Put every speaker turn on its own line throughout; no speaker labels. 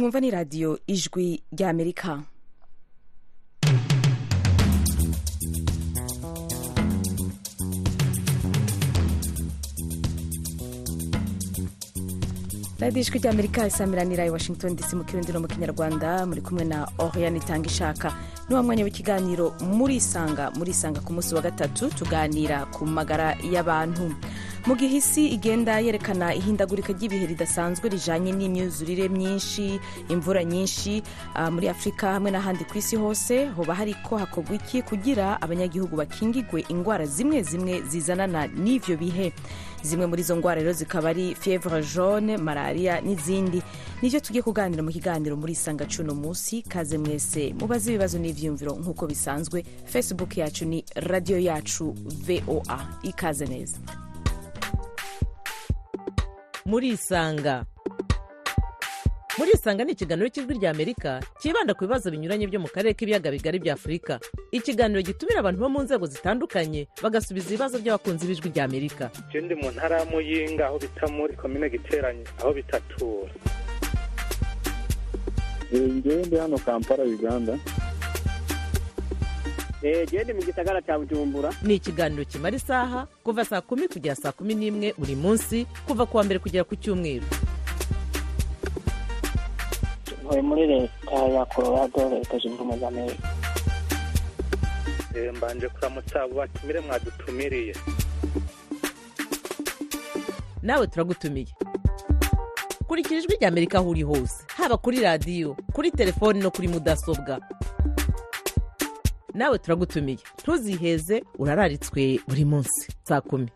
mwumva ni radiyo ijwi ry'amerika radiyo ijwi ry'amerika isamiranira i washington dc mu kirundi no mu kinyarwanda muri kumwe na oriane itanga ishaka ni wa mwanya w'ikiganiro murisanga murisanga ku munsi wa gatatu tuganira ku magara y'abantu mu gihe isi igenda yerekana ihindagurika ry'ibihe ridasanzwe rijanye n'imyuzurire myinshi imvura nyinshi uh, muri afurika hamwe n'ahandi ku isi hose hoba hariko hakorwa iki kugira abanyagihugu bakingigwe ingwara zimwe zimwe zizanana n'ivyo bihe zimwe muri izo ngwara rero zikaba ari fievre jaune malaria n'izindi nivyo tugiye kuganira mu kiganiro muri isanga cuno musi kaze mwese mubaze ibibazo n'ivyiyumviro nk'uko bisanzwe facebook yacu ni radio yacu voa ikaze neza
murisanga murisanga ni ikiganiro cy'ijwi rya amerika cyibanda ku bibazo binyuranye byo mu karere k'ibiyaga bigari bya afurika ikiganiro gitumira abantu bo mu nzego zitandukanye bagasubiza ibibazo by'abakunzi b'ijwi rya amerika
je ndi mu ntara ya muyinga aho bita muri komine giteranye aho bitatura
ngewe ndi hano kampala uganda
gende mu gisagara cya bujumbura
ni ikiganiro kimara isaha kuva saa kumi kugera saa kumi n'imwe buri munsi kuva ku wa mbere kugera ku cyumweru
ntuye muri leta ya colorado leta zunze ubumwe za amerika
Eh, mbanje kuramutsa abo batumire mwadutumiriye
nawe turagutumiye kurikira ijwi rya amerika aho uri hose haba kuri radiyo kuri telefoni no kuri mudasobwa nawe turagutumiye ntuziheze urararitswe buri munsi saa kumi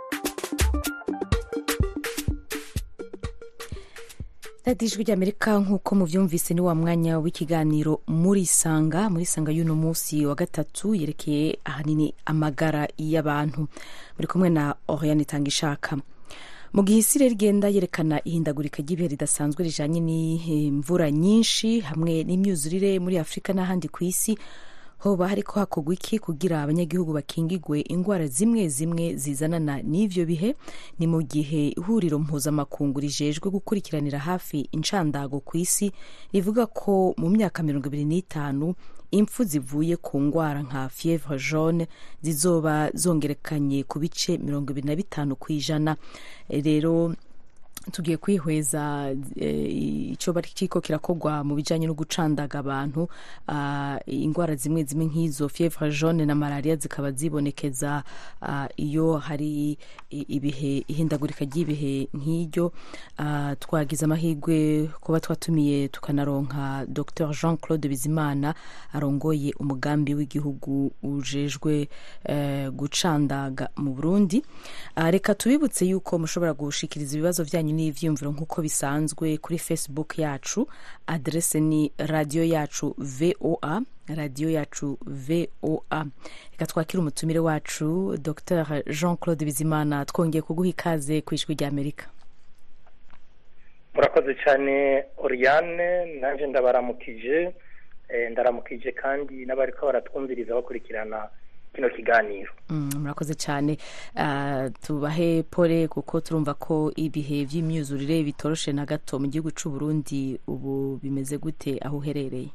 radiyo ijwi ry'amerika nk'uko mubyumvise ni wa mwanya w'ikiganiro murisanga murisanga y'uno munsi wa gatatu yerekeye ahanini amagara y'abantu muri kumwe na oriane itanga ishaka mu gihe isi rero igenda yerekana ihindagurika ry'ibihe ridasanzwe rijanye n'imvura nyinshi hamwe n'imyuzurire muri afurika n'ahandi ku isi hoba hariko hakorwa iki kugira abanyagihugu bakingigwe ingwara zimwe zimwe zizanana n'ivyo bihe ni mu gihe ihuriro mpuzamakungu rijejwe gukurikiranira hafi incandago ku isi rivuga ko mu myaka mirongo ibiri n'itanu impfu zivuye ku ngwara nka fievre jaune zizoba zongerekanye ku bice mirongo ibiri na bitanu ku ijana rero tugiye kwihweza icyo bari kiko kirakorwa mu bijyanye no gucandaga abantu indwara zimwe zimwe nk'izo fievre jaune na malaria zikaba zibonekeza iyo hari ibihe ihindagurika ry'ibihe nk'iryo twagize amahirwe kuba twatumiye tukanaronka dr jean claude bizimana arongoye umugambi w'igihugu ujejwe gucandaga mu burundi reka tubibutse yuko mushobora gushikiriza ibibazo byanyu n'ivyiyumviro nk'uko bisanzwe kuri facebook yacu adrese ni radiyo yacu voa radiyo yacu voa reka twakire umutumire wacu dr jean claude bizimana twongeye kuguha ikaze ku ijwi ry'amerika
murakoze cyane oriane nanjye ndabaramukije ndaramukije kandi n'abariko baratwumviriza bakurikirana kino kiganiro
murakoze cyane tubahe pole kuko turumva ko ibihe by'imyuzurire bitoroshe na gato mu gihugu cy'u Burundi ubu bimeze gute aho uherereye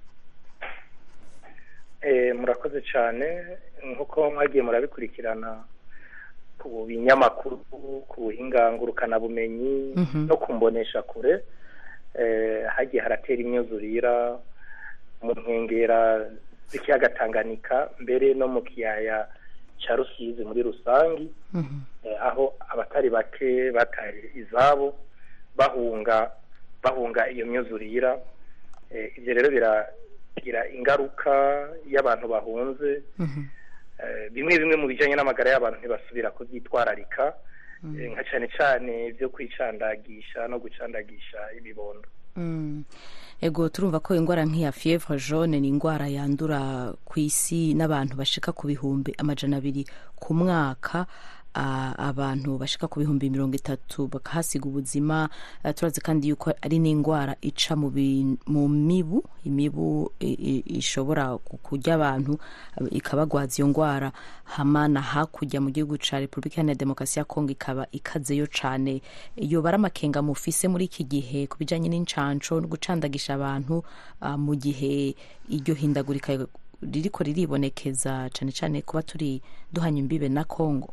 murakoze cyane nk'uko mwagiye murabikurikirana ku binyamakuru ku buhingangurukanabumenyi no ku mbonesha kure hagiye haratera imyuzurira mu nkengera z'ikiyaga Tanganyika mbere no mu kiyaya cya rusizi muri rusange aho abatari bake bataye izabo bahunga bahunga iyo myuzurira ibyo rero biragira ingaruka y'abantu bahunze bimwe bimwe mu bijyanye n'amagara y'abantu ntibasubira kubyitwararika nka cyane cyane byo kwicandagisha no gucandagisha ibibondo
ego turumva ko indwara nk'iya fievre jaune ni indwara yandura ku isi n'abantu bashika ku bihumbi amajana abiri ku mwaka ah, abantu bashika ku bihumbi mirongo itatu bakahasiga ubuzima Ah, turazi kandi yuko ari n'indwara ica mu bi- mu mibu imibu i- i- ishobora ku- kurya abantu ah, ikabagwaza iyo ndwara hamana hakurya mu gihugu ca repubulika iharanira demokarasi ya kongo ikaba ikazeyo cane iyo bara amakenga mufise muri iki gihe ku bijanye n'incanco no gucandagisha abantu ah, mu gihe iryo hindagurika ririko riribonekeza cane cane kuba turi duhanye imbibe na kongo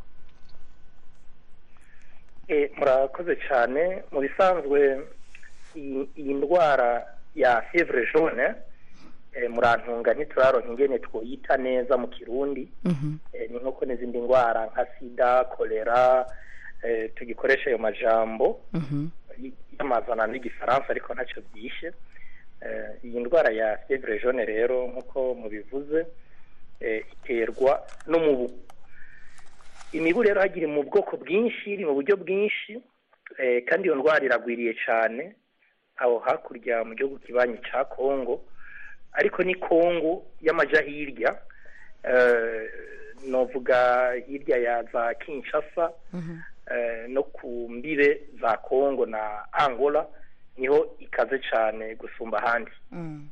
Eh, murakoze cyane mu bisanzwe iyi iyi ndwara ya fievre jaune eh, murantunga ntituraronka ingene twoyita neza mu kirundi
Mhm.
eh, ni nk'uko n'izindi ndwara nka sida kolera eh, tugikoresha ayo majambo
Mhm.
y'amazana n'igifaransa ariko ntacyo byishe Eh, iyi ndwara ya fievre jaune rero nk'uko mubivuze eh, iterwa n'umubu imibu rero hagira mu bwoko bwinshi iri mu buryo bwinshi eh, kandi iyo ndwara iragwiriye cyane aho hakurya mu gihugu kibanyi cya kongo ariko ni kongo y'amaja hirya eh, novuga hirya ya za kinshasa eh, no ku mbibe za kongo na angola niho ikaze cyane gusumba ahandi
Mm.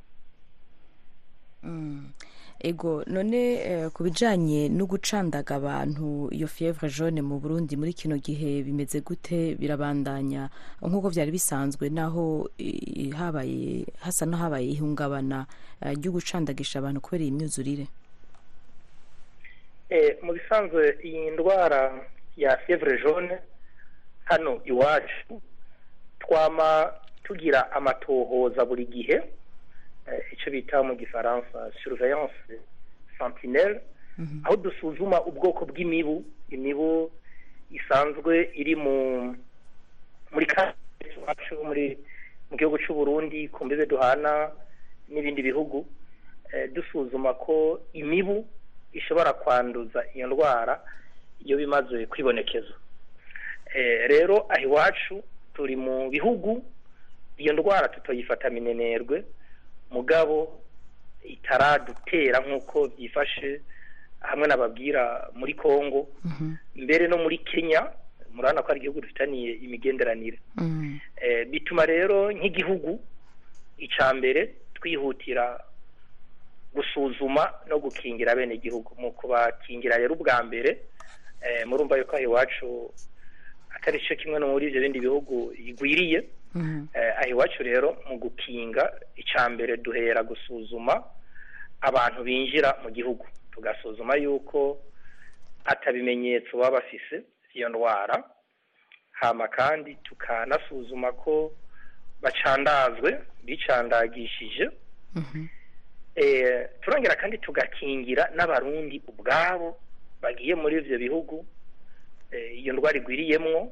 Mm. ego none eh, ku bijanye no gucandaga abantu iyo fievre jaune mu burundi muri kino gihe bimeze gute birabandanya nk'uko vyari bisanzwe naho eh, habaye hasa n'ahabaye ihungabana eh, ryo gucandagisha abantu kubera iyi myuzurire
Eh, mu bisanzwe iyi ndwara ya fievre jaune hano iwacu twama tugira amatohoza buri gihe eh, icyo bita mu gifaransa surveillance sentinelle aho dusuzuma ubwoko bw'imibu imibu isanzwe iri mu muri karitsiye iwacu muri mu gihugu cy'u Burundi ku mbibe duhana n'ibindi bihugu eh, dusuzuma ko imibu ishobora kwanduza iyo ndwara iyo bimaze kwibonekeza Eh, rero aho iwacu turi mu bihugu iyo ndwara tutoyifata minenerwe mugabo itaradutera nk'uko byifashe hamwe nababwira muri Kongo mbere no muri Kenya murabona ko ari igihugu dufitaniye imigenderanire
Mm.
Eh, bituma rero nk'igihugu icya mbere twihutira gusuzuma no gukingira bene igihugu mu kubakingira rero ubwa mbere eh, murumva yuko aho iwacu atari cyo kimwe no muri ibyo bindi bihugu igwiriye
Mhm.
eh, aho iwacu rero mu gukinga icya mbere duhera gusuzuma abantu binjira mu gihugu tugasuzuma yuko atabimenyetso baba bafise iyo ndwara hama kandi tukanasuzuma ko bacandazwe bicandagishije
Mhm.
eh, turongera kandi tugakingira n'abarundi ubwabo bagiye muri ivyo bihugu eh, iyo ndwara igwiriyemwo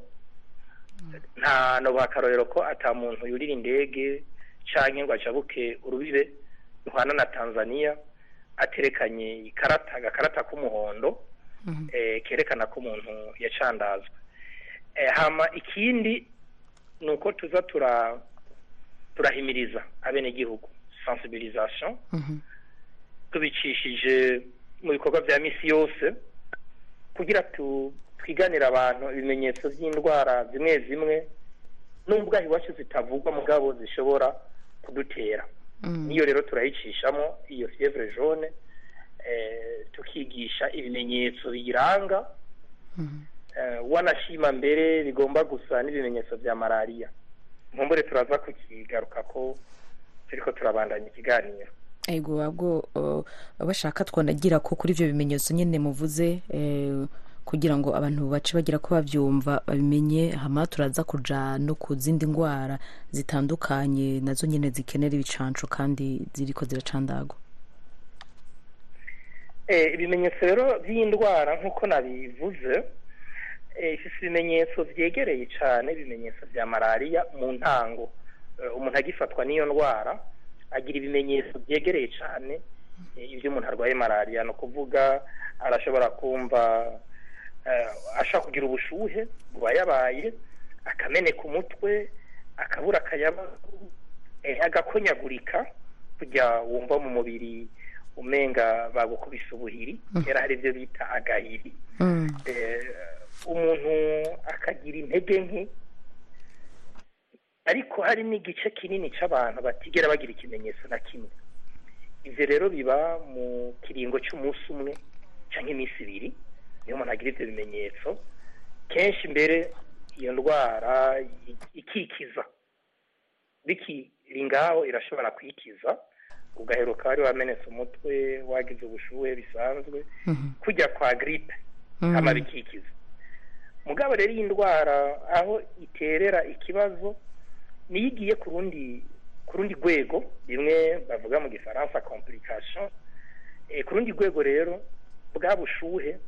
nta no bakarorero ko ata muntu yurira indege canke ngo ajabuke urubibe ruhana na Tanzania aterekanye ikarata agakarata k'umuhondo
Mhm.
eh, kerekana ko umuntu yacandazwe eh, hama ikindi ni uko tuza tura turahimiriza abenegihugu sensibilisation
Mhm.
tubicishije mu bikorwa bya misi yose kugira tu twiganire abantu ibimenyetso by'indwara zimwe zimwe nubwo aho iwacu zitavugwa mugabo zishobora kudutera
Mm.
niyo rero turayicishamo iyo fievre jaune eh, tukigisha ibimenyetso biyiranga
Mhm.
eh, wanashima mbere bigomba gusa n'ibimenyetso bya malariya nkumbure turaza kukigaruka ko turiko turabandanya ikiganiro
ego ahubwo uh, bashaka twanagira ko kuri ibyo bimenyetso nyine muvuze eh, kugira ngo abantu bace bagira ko babyumva babimenye hama turaza kuja no ku zindi ndwara zitandukanye nazo nyine zikenera ibicanco kandi ziriko ziracandagwa
Eh, ibimenyetso rero by'iyi ndwara nk'uko nabivuze eh, ifise ibimenyetso vyegereye cane ibimenyetso vya malariya mu ntango Eh, umuntu agifatwa n'iyo ndwara agira ibimenyetso vyegereye cane eh, ivyo umuntu arwaye malariya ni ukuvuga arashobora kumva eh, ashobora kugira ubushuhe bubayabaye akameneka umutwe akabura akayabagu eh, agakonyagurika kujya wumva mu mubiri umenga bagukubise ubuhiri kera hari ibyo bita agahiri
Mm.
eh, bakagira intege nke ariko hari n'igice kinini cy'abantu batigera bagira ikimenyetso na kimwe ibyo rero biba mu kiringo cy'umunsi umwe cyangwa iminsi ibiri niyo umuntu agira ibyo bimenyetso kenshi mbere iyo ndwara i- ikikiza bikiri ngaho irashobora kwikiza ugaheruka wari wamenetse umutwe wagize ubushuhe bisanzwe kujya kwa giripe hama bikikiza mugabo rero iyi ndwara aho iterera ikibazo niyo igiye ku rundi ku rundi rwego rimwe bavuga mu gifaransa complication Eh, ku rundi rwego rero bwa bushuhe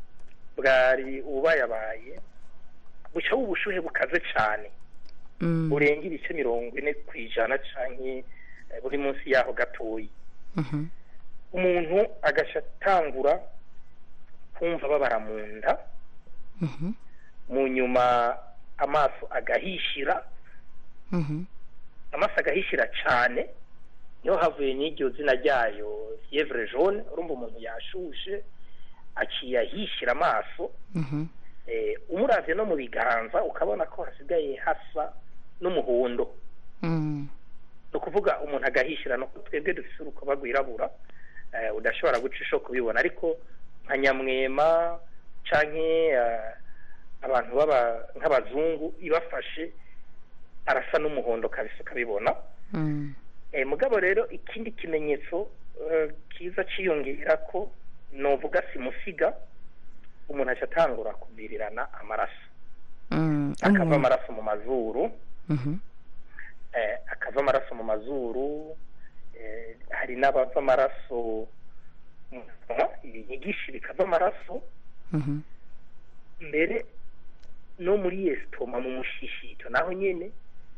bwari ububayabaye buca ubushuhe bukaze cyane
Mm.
burenga ibice mirongo ine ku ijana canke eh, buri munsi yaho gatoyi
Mhm.
umuntu agaca atangura kumva babara mu nda
Mhm.
mu nyuma amaso agahishira
Mhm.
amaso agahishira cyane niho havuye n'iryo zina ryayo fievre jaune urumva umuntu yashushe aciye ahishira amaso
Mhm.
eh, umuravye no mu biganza ukabona ko hasigaye hasa n'umuhondo
Mm.
ni ukuvuga umuntu agahishira no twebwe dufise urukoba rwirabura eh, udashobora guca isho kubibona ariko nka nyamwema canke eh, abantu baba nk'abazungu ibafashe arasa n'umuhondo kabisa ukabibona
Mm.
eh, mugabo rero ikindi kimenyetso eh, kiza ciyongera ko novuga simusiga umuntu aca atangura kuvirirana amaraso
Mm.
akava
Umuntu-
amaraso mu mazuru
Mhm.
eh, akava amaraso mu mazuru eh, hari n'abava amaraso mu kanwa, ibinyigishi bikava amaraso
Mhm.
mbere no muri esitoma mu mushishito naho nyene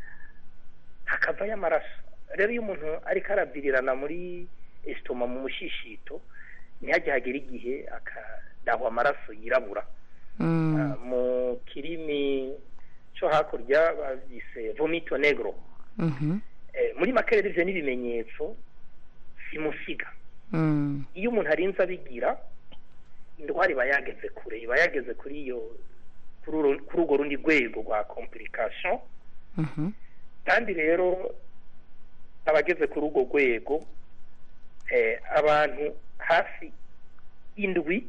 hakavayo amaraso rero iyo umuntu ariko aravirirana muri esitoma mu mushishito ntihajye hagera igihe akadahwa amaraso yirabura
Mm.
Ah, mu kirimi cyo hakurya babyise vomito negro
Mhm.
Eh, muri make rero ivyo n'ibimenyetso simusiga
Mm.
iyo umuntu arinze abigira indwara iba yageze kure iba yageze kuri iyo kuri uru- kuri urwo rundi rwego rwa complication
Mhm.
kandi rero abageze kuri urwo rwego eh, abantu hafi indwi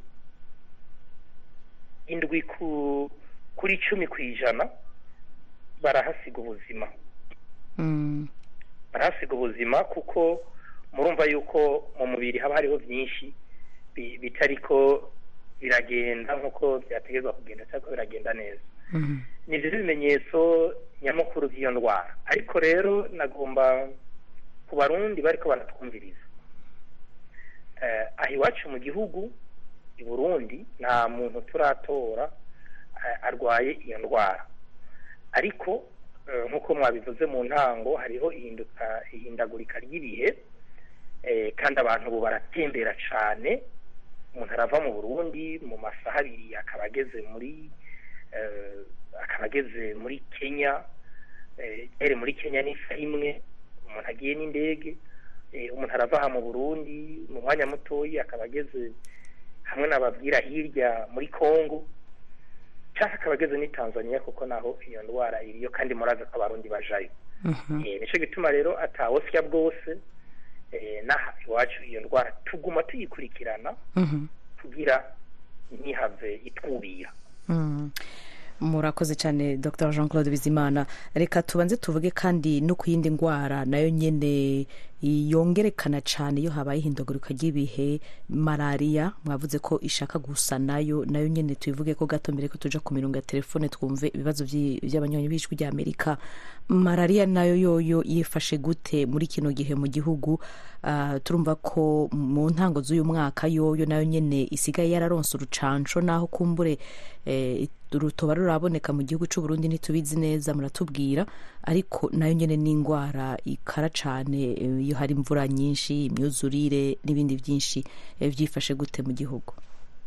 indwi ku kuri cumi ku ijana barahasiga ubuzima
Mm.
barahasiga ubuzima kuko murumva yuko mu mubiri haba hariho byinshi bi- bitariko biragenda nk'uko byategerezwa kugenda cyangwa biragenda neza
Mhm.
ni byo bimenyetso nyamukuru by'iyo ndwara ariko rero nagomba ku barundi bariko baratwumviriza eh, aha iwacu mu gihugu i burundi nta muntu turatora eh, arwaye iyo ndwara ariko eh, nk'uko mwabivuze mu ntango hariho ihinduka ihindagurika ry'ibihe eh, kandi abantu ubu baratembera cane umuntu arava mu burundi mu masaha abiri akaba ageze muri eh, akaba ageze muri kenya eh, ere muri kenya n'isaha imwe umuntu agiye n'indege eh, umuntu arava aha mu burundi mu mwanya mutoyi akaba ageze hamwe n'ababwira hirya muri congo cyangwa akaba ageze n'i tanzania kuko naho iyo ndwara iriyo kandi murazi ko abarundi bajayo
Mhm.
Eh, nico gituma rero atawosya bwose eh, n'aha iwacu iyo ndwara tuguma tuyikurikirana
Mhm.
kugira ntihave itwubira
Mm. murakoze cyane dr jean claude bizimana reka tubanze tuvuge kandi no ku yindi ndwara nayo nyine yongerekana cyane iyo habaye ihindagurika ry'ibihe malariya mwavuze ko ishaka gusa nayo nayo nyine tubivuge ko gato mbere ko tuja ku mirongo ya telefone twumve ibibazo by'i- by'abanywanyi b'ijwi rya amerika malariya nayo yoyo yifashe gute muri kino gihe mu gihugu Ah, turumva ko mu ntango z'uyu mwaka yoyo nayo nyine isigaye yararonse urucanco naho kumbure eh, rutoba ruraboneka mu gihugu cy'u Burundi ntitubizi neza muratubwira ariko nayo nyine ni indwara ikara cane eh, iyo hari imvura nyinshi imyuzurire n'ibindi byinshi eh, byifashe gute mu gihugu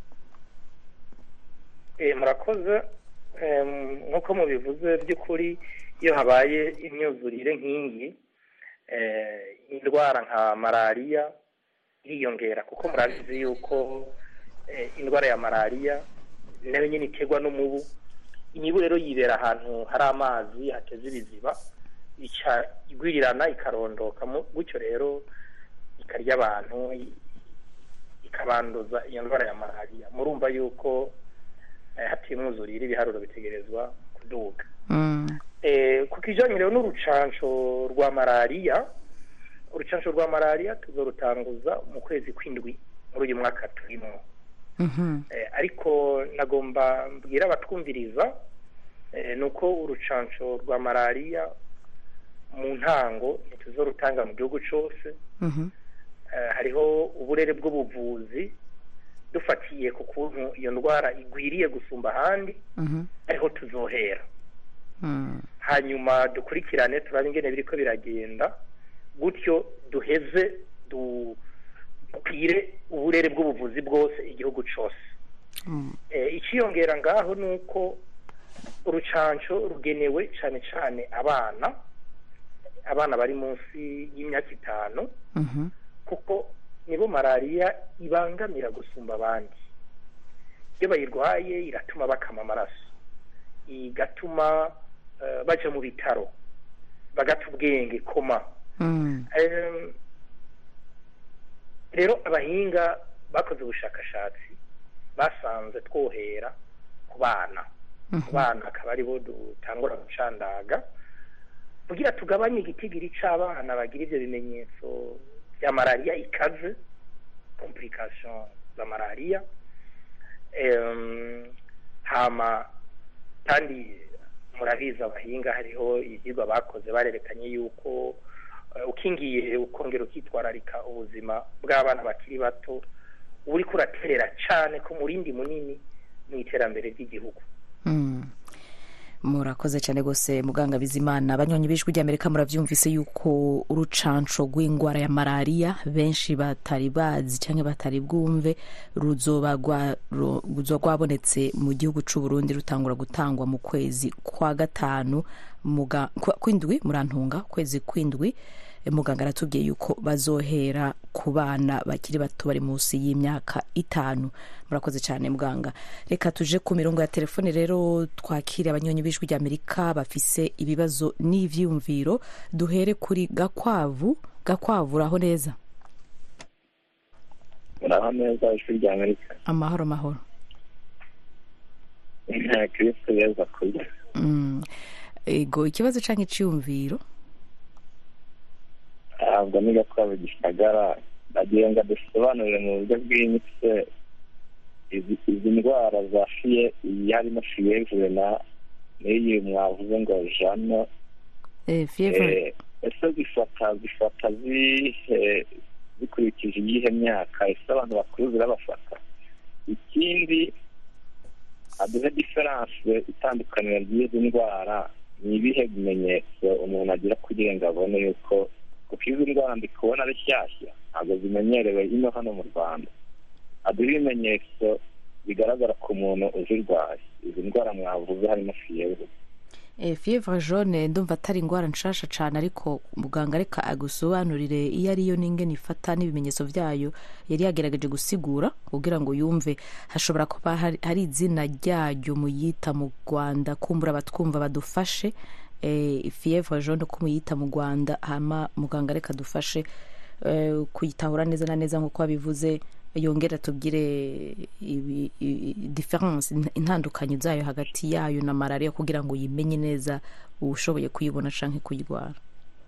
Eh, murakoze Em, nk'uko mubivuze by'ukuri iyo habaye imyuzurire nk'iyi eh, indwara nka malariya iriyongera kuko murabizi yuko eh, indwara ya malariya nayo nyine iterwa n'umubu imibu rero yibera ahantu hari amazi hateze ibiziba ica igwirirana ikarondoka mu- gutyo rero ikarya abantu i- ikabanduza iyo ndwara ya malariya murumva yuko eh, hatiye umwuzurire ibiharuro bitegerezwa kuduga
Mm.
Eh, ku kijanye rero n'urucanco rwa malariya urucanco rwa malariya tuzorutanguza mu kwezi kw'indwi muri uyu mwaka turimo
Mhm.
Eh, ariko nagomba mbwira abatwumviriza eh, ni uko urucanco rwa malariya mu ntango ntituzorutanga mu gihugu cose
Mhm.
Eh, hariho uburere bw'ubuvuzi dufatiye ku kuntu iyo ndwara igwiriye gusumba ahandi
Mhm.
ariho tuzohera
Mm.
hanyuma dukurikirane turabe ingene biriko biragenda gutyo duheze du- dukwire uburere bw'ubuvuzi bwose igihugu cose
Mm.
Eh, ikiyongera ngaho ni uko urucanco rugenewe cane cane abana abana bari munsi y'imyaka itanu
Mhm.
kuko nibo malariya ibangamira gusumba abandi iyo bayirwaye iratuma bakama amaraso igatuma eh, baja mu bitaro bagata ubwenge koma
Mm.
Em, rero abahinga bakoze ubushakashatsi basanze twohera ku bana ku bana akaba aribo dutangura gucandaga kugira tugabanye igitigiri c'abana bagira ivyo bimenyetso vya malariya ikaze complication za malariya Em, hama kandi murabizi abahinga hariho ivyigwa bakoze barerekanye yuko eh, ukingiye ukongera ukitwararika ubuzima bw'abana bakiri bato uriko uraterera cane ku murindi munini mu iterambere ry'igihugu
Mm. murakoze cyane rwose muganga bizimana abanywanyi b'ijwi ry'amerika murabyumvise yuko urucanco rw'indwara ya malariya benshi batari bazi cyangwa batari bwumve ruzoba rwa- ru- ruzoba rwabonetse mu gihugu c'u Burundi rutangura gutangwa mu kwezi kwa gatanu muga- kwa- kw'indwi murantunga kwezi kw'indwi Eh, muganga aratubwiye yuko bazohera ku bana bakiri bato bari munsi y'imyaka itanu murakoze cyane muganga reka tuje ku mirongo ya telefone rero twakire abanyonyi b'ijwi ry'amerika bafise ibibazo n'ivyumviro duhere kuri gakwavu gakwavu uraho neza
muraho neza ijwi rya amerika
amahoro mahoro
kristo yeza kurya
Mm. ego ikibazo canke iciyumviro
ntabwo niga twaba gisagara ndagira ngo dusobanurire mu buryo bwimbitse izi izi ndwara za fiye iyi harimo fiyevure na n'iyi mwavuze ngo jano
eh, fievre
Eh, ese zifata zifata zihe zikurikije iyihe myaka ese abantu bakuru zirabafata ikindi aduhe diferanse itandukaniro ry'izi ndwara ni ibihe bimenyetso umuntu agira kugira ngo abone yuko kuko izi ndwara ndi kubona ari shyashya ntabwo zimenyerewe ino hano mu rwanda aduhe ibimenyetso bigaragara ku muntu uzirwaye izi ndwara mwavuze harimo fiyevre
Eh, fievre jaune ndumva atari ingwara nshasha cane ariko muganga reka agusobanurire iyo ariyo n'ingene ifata n'ibimenyetso vyayo yari yagerageje gusigura kugira ngo yumve hashobora kuba hari, hari izina ryayo muyita mu rwanda kumbura abatwumva badufashe eh, fievre jaune ko muyita mu rwanda hama muganga reka dufashe eh, kuyitahura neza na neza nk'uko wabivuze yongera tubwire ibi- i- i- difference in- intandukanyo zayo hagati yayo na malariya kugira ngo uyimenye neza ushoboye kuyibona canke kuyirwara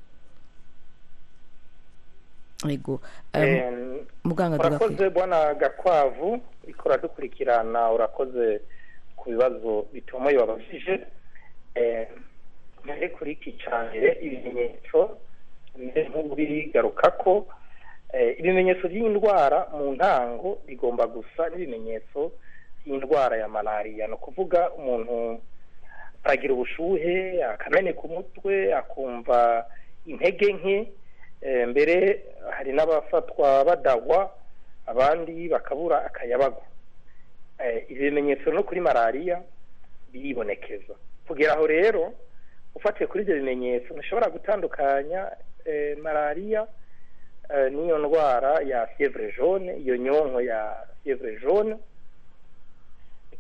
ego um,
Em,
muganga tugakwiye
urakoze bwana gakwavu ikora dukurikirana urakoze ku bibazo bitomoye wabajije Eh, mbere kuri iki cyambere ibimenyetso mbere nk'ubu bigaruka ko eh, ibimenyetso by'indwara mu ntango bigomba gusa n'ibimenyetso by'indwara ya malariya ni ukuvuga umuntu aragira ubushuhe akameneka umutwe akumva intege nke Eh, mbere hari n'abafatwa badagwa abandi bakabura akayabagu Eh, ibi bimenyetso no kuri malariya biribonekeza kugera aho rero ufatiye kuri ibyo bimenyetso ntushobora gutandukanya eh, malariya eh, n'iyo ndwara ya fievre jaune iyo nyonko ya fievre jaune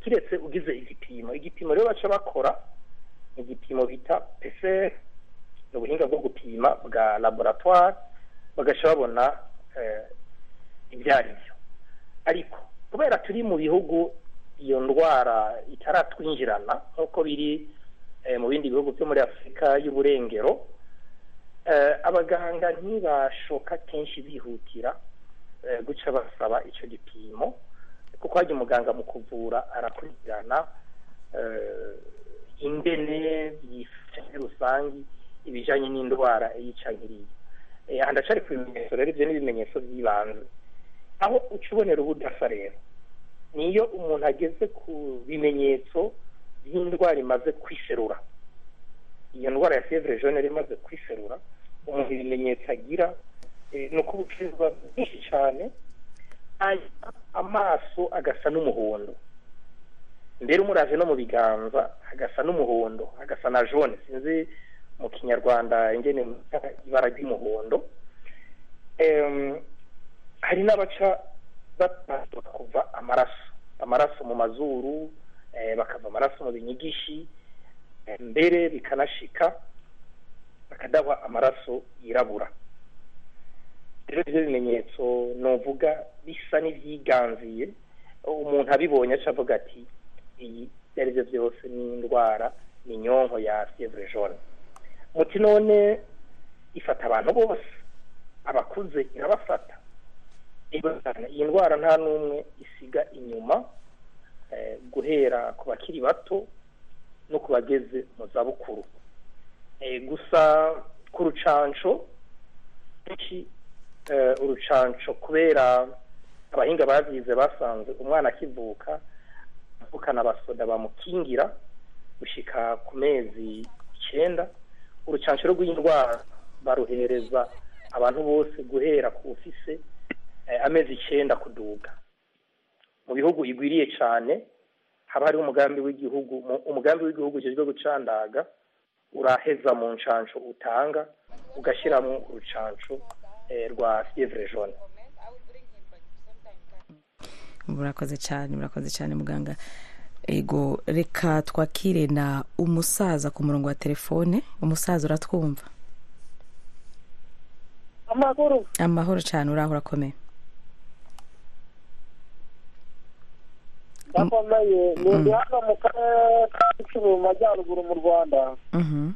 kiretse ugize igipimo igipimo rero baca bakora ni igipimo bita PCR ni ubuhinga bwo gupima bwa laboratoire bagaca babona eh, ibyo ari byo ariko kubera turi mu bihugu iyo ndwara itaratwinjirana nk'uko biri eh, mu bindi bihugu byo muri afurika y'uburengero eh, abaganga ntibashoka kenshi bihutira eh, guca basaba icyo gipimo kuko hajya umuganga mu kuvura arakurikirana eh, ingene yifashe muri rusange ibijyanye n'indwara yica nkiriya Eh, aha ndacari ku bimenyetso rero ibyo ni ibimenyetso by'ibanze aho uca ubonera ubudasa rero niyo umuntu ageze ku bimenyetso by'indwara imaze kwiserura iyo ndwara ya fievre jaune yari imaze kwiserura umuntu ibimenyetso agira eh, ni uko ubucuruzwa bwinshi cyane hanyuma amaso agasa n'umuhondo mbere umuraje no mu biganza hagasa n'umuhondo hagasa na jaune sinzi mu kinyarwanda ingene mwita ibara ry'umuhondo Em, hari n'abaca batanga kuva amaraso amaraso mu mazuru eh, bakava amaraso mu binyigishi eh, mbere bikanashika bakadahwa amaraso yirabura rero ibyo bimenyetso novuga bisa n'ibyiganziye umuntu abibonye aca avuga ati iyi ibyo ari byo byose ni indwara ni inyonko ya fievre jaune muti none ifata abantu bose abakuze irabafata Ego cyane, iyi ndwara nta n'umwe isiga inyuma eh, guhera ku bakiri bato no ku bageze mu zabukuru Eh, gusa ku rucanco kenshi eh, urucanco kubera abahinga babyize basanze umwana akivuka avukana abasoda bamukingira gushika ku mezi icyenda urucanco rw'indwara baruhereza abantu bose guhera ku ufise eh, amezi icyenda kuduga mu bihugu igwiriye cyane haba hariho umugambi w'igihugu mu- umugambi w'igihugu ujejwe gucandaga uraheza mu ncanco utanga ugashyiramo urucanco eh, rwa fievre jaune
murakoze cyane murakoze cyane muganga ego reka twakire na umusaza ku murongo wa telefone umusaza uratwumva
amakuru
amahoro cyane uraho urakomeye
ndakomeye ni ndi hano mu karere ka gicumbi mu majyaruguru mu rwanda
Mhm.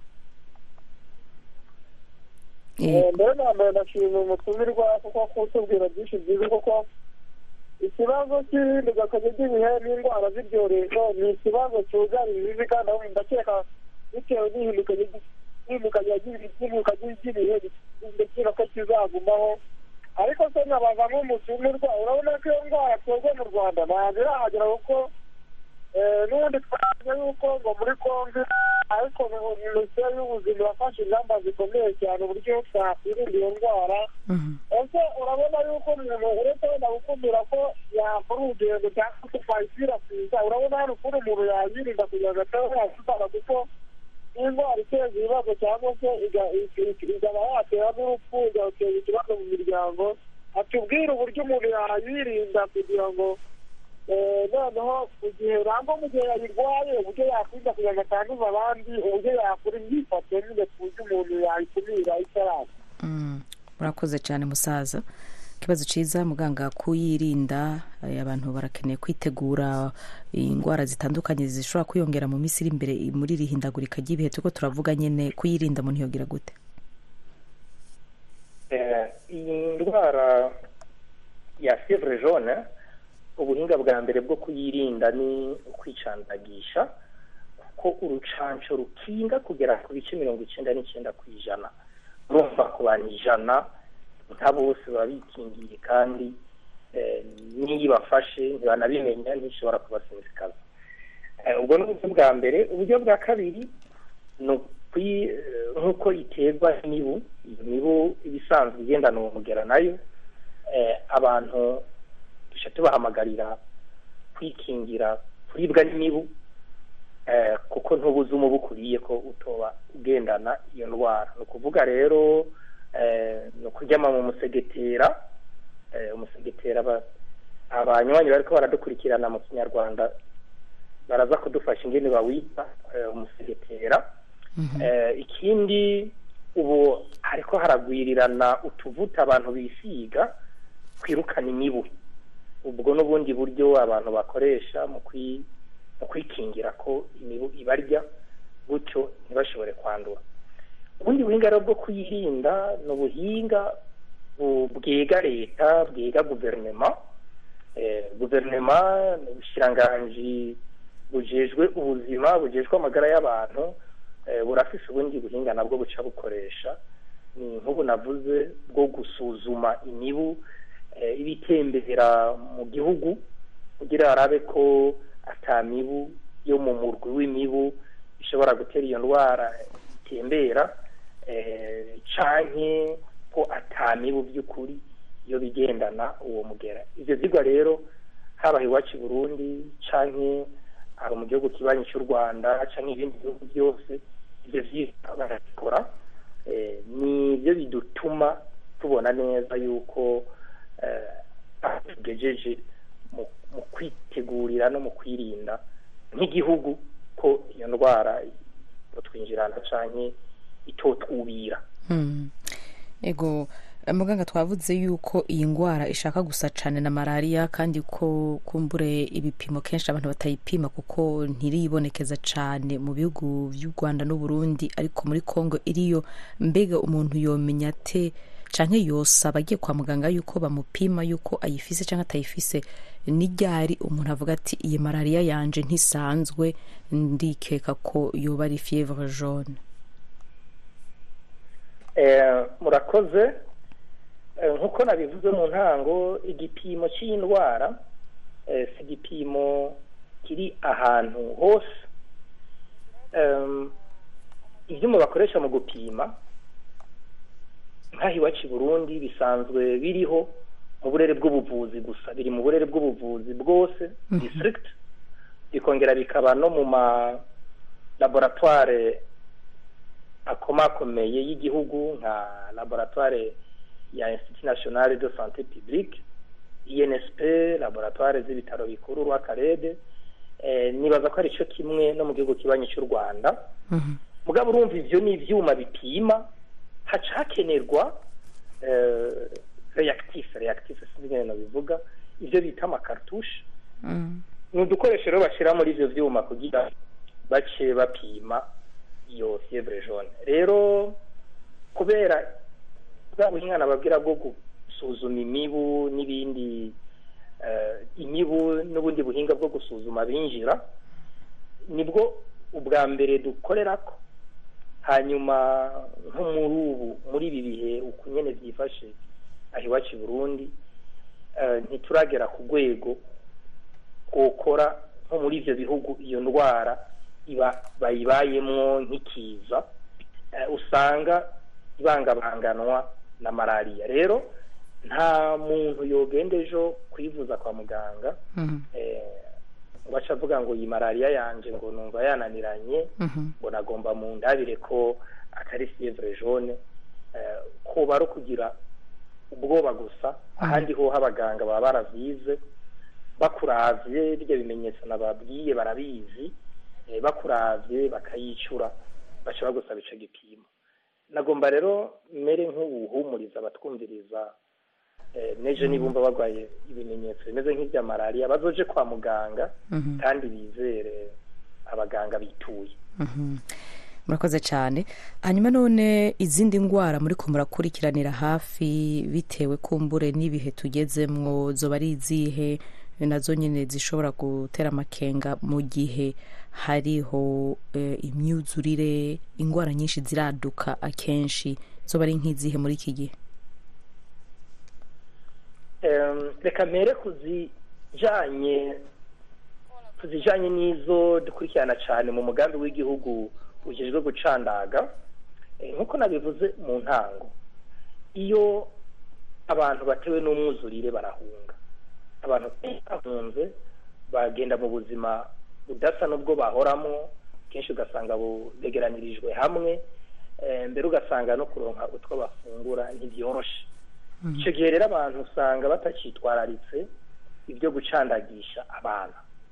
Eh,
Eh,
mbere na mbere ndashima umutumirwa kuko kutubwira byinshi byiza kuko ikibazo cy'ihindagakanya ry'ibihe n'indwara z'ibyorezo ni ikibazo cyugarije isi kandi aho ndakeka bitewe n'ihindukanya n'ihindukanya ry'ihinduka ry'ibihe ndakeka ko kizagumaho ariko se nkabaza nk'umutumirwa urabona ko iyo ndwara twebwe mu rwanda ntabwo irahagera kuko eh, n'ubundi twavuze yuko ngo muri kongo ariko minisiteri y'ubuzima yafashe ingamba zikomeye cyane uburyo twakwirinda iyo ndwara
mhm.
ese urabona yuko umuntu uretse wenda gukumira ko yakora urugendo cyangwa se twayikwirakwiza urabona hari ukuntu umuntu yayirinda kugira ngo ataba yakitana kuko n'indwara iteza ibibazo cyangwa se iga- iga- ikaba yatera n'urupfu igateza ikibazo mu miryango atubwire uburyo umuntu yayirinda kugira ngo eh, noneho mu gihe urangwa mu gihe yayirwaye uburyo yakwirinda kugira ngo atanduza abandi uburyo yakora imyifatire nyine ku buryo umuntu yayikumira itaraza
Mm, murakoze cyane musaza ikibazo cyiza muganga kuyirinda eh, abantu barakeneye kwitegura indwara zitandukanye zishobora kwiyongera mu minsi iri imbere muri iri hindagurika ry'ibihe turiko turavuga nyine kuyirinda umuntu yogira gute
Eh, iyi ndwara ya fievre jaune ubuhinga bwa mbere bwo kuyirinda ni ukwicandagisha kuko urucanco rukinga kugera ku bice mirongo icyenda n'icyenda ku ijana urumva ku bantu ijana nka bose baba bikingiye kandi eh, n'iyo ibafashe ntibanabimenya ntishobora kubasesekaza Eh, ubwo ni uburyo bwa mbere uburyo bwa kabiri ni ukwi- eh, nk'uko iterwa n'imibu iyo mibu ibisanzwe igendana uwo mugera nayo eh, abantu dushya tubahamagarira kwikingira kuribwa n'imibu eh, kuko ntubuze umubu ukuriye ko utoba ugendana iyo ndwara ni ukuvuga rero eh, ni ukuryama mu musegetera eh, umusegetera aba- abanywanyi bariko baradukurikirana mu kinyarwanda baraza kudufasha ingene bawita eh, umusegetera Eh, ikindi ubu hariko haragwirirana utuvuta abantu bisiga kwirukana imibu ubwo n'ubundi buryo abantu bakoresha mu kwi- mu kwikingira ko imibu ibarya gutyo ntibashobore kwandura ubundi buhinga rero bwo kuyirinda ni ubuhinga bu- bwiga leta bwiga guverinoma eh, guverinoma ni ubushiranganji bujejwe ubuzima bujejwe amagara y'abantu eh, burafise ubundi buhinga nabwo buca bukoresha ni nk'ubu navuze bwo gusuzuma imibu eh, ibitembera mu gihugu kugira arabe ko ata mibu yo mu murwi w'imibu ishobora gutera iyo ndwara itembera eh, canke ko ata mibu by'ukuri iyo bigendana uwo mugera ivyo vyigwa rero haba iwacu i burundi canke aba mu gihugu kibanyi cy'u rwanda canke ibindi bihugu byose ivyo vyigwa barabikora eh, ni byo bidutuma tubona neza yuko eh, aho tugejeje mu mu kwitegurira no mu kwirinda nk'igihugu ko iyo ndwara itotwinjirana canke itotwubira
Mm. ego eh, muganga twavuze yuko iyi ndwara ishaka gusa cyane na malariya kandi ko kumbure ibipimo kenshi abantu batayipima kuko ntiribonekeza cyane mu bihugu by'u rwanda n'u burundi ariko muri congo iriyo mbega umuntu yomenya ate canke yosaba agiye kwa muganga yuko bamupima yuko ayifise canke atayifise n'iryari umuntu avuga ati iyi malariya yanje ntisanzwe ndikeka ko yoba ari fievre jaune
Eh, murakoze Eh, nk'uko nabivuze mu ntango igipimo cy'iyi ndwara eh, si igipimo kiri ahantu hose Em, ibyuma bakoresha mu gupima nk'aho iwacu i burundi bisanzwe biriho mu burere bw'ubuvuzi gusa biri mu burere bw'ubuvuzi bwose district bikongera bikaba no mu ma laboratoire akomakomeye y'igihugu nka laboratoire ya institut national de santé publique insp laboratoire z'ibitaro bikuru rw'akarede eh, nibaza ko ari cyo kimwe no mu gihugu kibanyi cy'u rwanda mugabo urumva ivyo ni ivyuma bipima haca hakenerwa eh, reactif reactif sinzi ingene nobivuga ivyo bita amakartushe ni udukoresho rero bashyira muri ivyo vyuma kugira bace bapima iyo fievre jaune rero kubera bwa buhinga nababwira bwo gusuzuma imibu n'ibindi eh, imibu n'ubundi buhinga bwo gusuzuma binjira nibwo ubwa mbere dukorerako hanyuma nko muri ubu muri ibi bihe uku nyene byifashe aho iwacu i burundi eh, ntituragera ku rwego twokora nko muri ivyo bihugu iyo ndwara iba bayibayemwo nk'ikiza eh, usanga ibangabanganwa na malariya rero nta muntu yogenda ejo kwivuza kwa muganga eh, ngo aca avuga ngo iyi malariya yanje ngo numva yananiranye ngo nagomba mu ndabire ko atari fievre jaune eh, kuba ari ukugira ubwoba gusa ahandi ho abaganga baba baravyize bakuravye birya bimenyetso nababwiye barabizi eh, bakuravye bakayicura baca bagusaba ico gipimo nagomba rero mere nk'ubuhumuriza abatwumviriza eh, neje nibumva barwaye ibimenyetso bimeze nk'ibya malariya bazoje kwa muganga kandi bizere abaganga bituye
murakoze cyane hanyuma none izindi ndwara muri ko murakurikiranira hafi bitewe kumbure n'ibihe tugezemwo zoba ari izihe nazo nyine zishobora gutera amakenga mu gihe hariho eh, imyuzurire indwara nyinshi ziraduka akenshi zoba ari nk'izihe muri iki gihe
Em, reka mere kuzijanye kuzijanye n'izo dukurikirana cyane mu mugambi w'igihugu ujejwe gucandaga Eh, nk'uko nabivuze mu ntango iyo abantu batewe n'umwuzurire barahunga abantu bahunze bagenda mu buzima budasa n'ubwo bahoramo kenshi ugasanga begeranirijwe hamwe eh, mbere ugasanga no kuronka utwo bafungura ntibyoroshe icyo gihe rero abantu usanga batacyitwararitse ibyo gucandagisha abana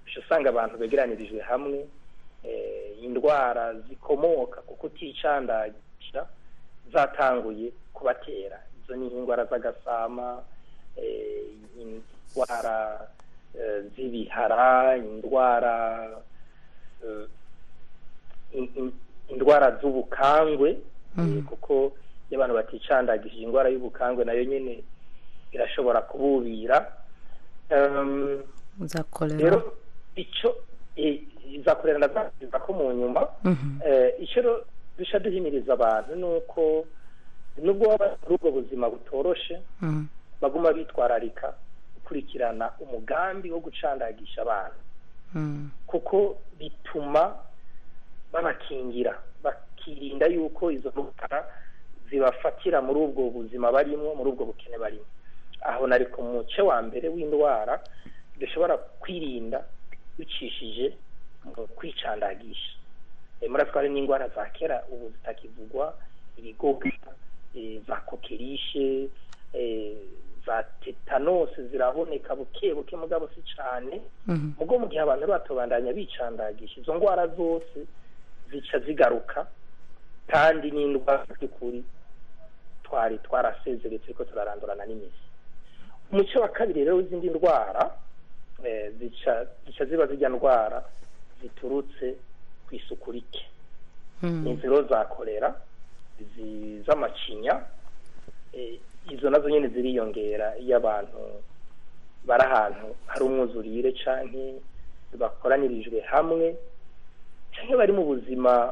uca usanga abantu begeranirijwe hamwe eh, indwara zikomoka ku kuticandagisha zatanguye kubatera izo ni indwara z'agasama eh, indwara eh, z'ibihara indwara eh, in- in- indwara z'ubukangwe eh, kuko iyo abantu baticandagishije indwara y'ubukangwe nayo nyine irashobora kububira Em,
za kolera
rero icyo eh, izakorera ndazakiza ko mu nyuma
Mhm.
Eh, icyo rero dushya duhimiriza abantu ni uko nubwo baba bari muri ubwo buzima butoroshe
Mhm.
baguma bitwararika gukurikirana umugambi wo gucandagisha abantu
Mhm.
kuko bituma babakingira bakirinda yuko izo ndwara zibafatira muri ubwo buzima barimo muri ubwo bukene barimo aho nari ku muce wa mbere w'indwara dushobora kwirinda bicishije mu kwicandagisha Eh, muratwara n'indwara za kera ubu zitakivugwa ibigoga eh, za kokerishe eh, za tetanose ziraboneka buke buke mugabo si cane
Mhm.
mugo mu gihe abantu batobandanya bicandagisha izo ndwara zose zica zigaruka kandi n'indwara by'ukuri twari twarasezeretse ko turarandurana n'imizi umuco wa kabiri rero w'izindi ndwara eh, zica zica ziba zijya ndwara ziturutse ku isuku rike
Mhm.
inziro za kolera izi z'amacinya eh, izo nazo nyine ziriyongera iyo abantu bari ahantu hari umwuzurire canke bakoranirijwe hamwe canke bari mu buzima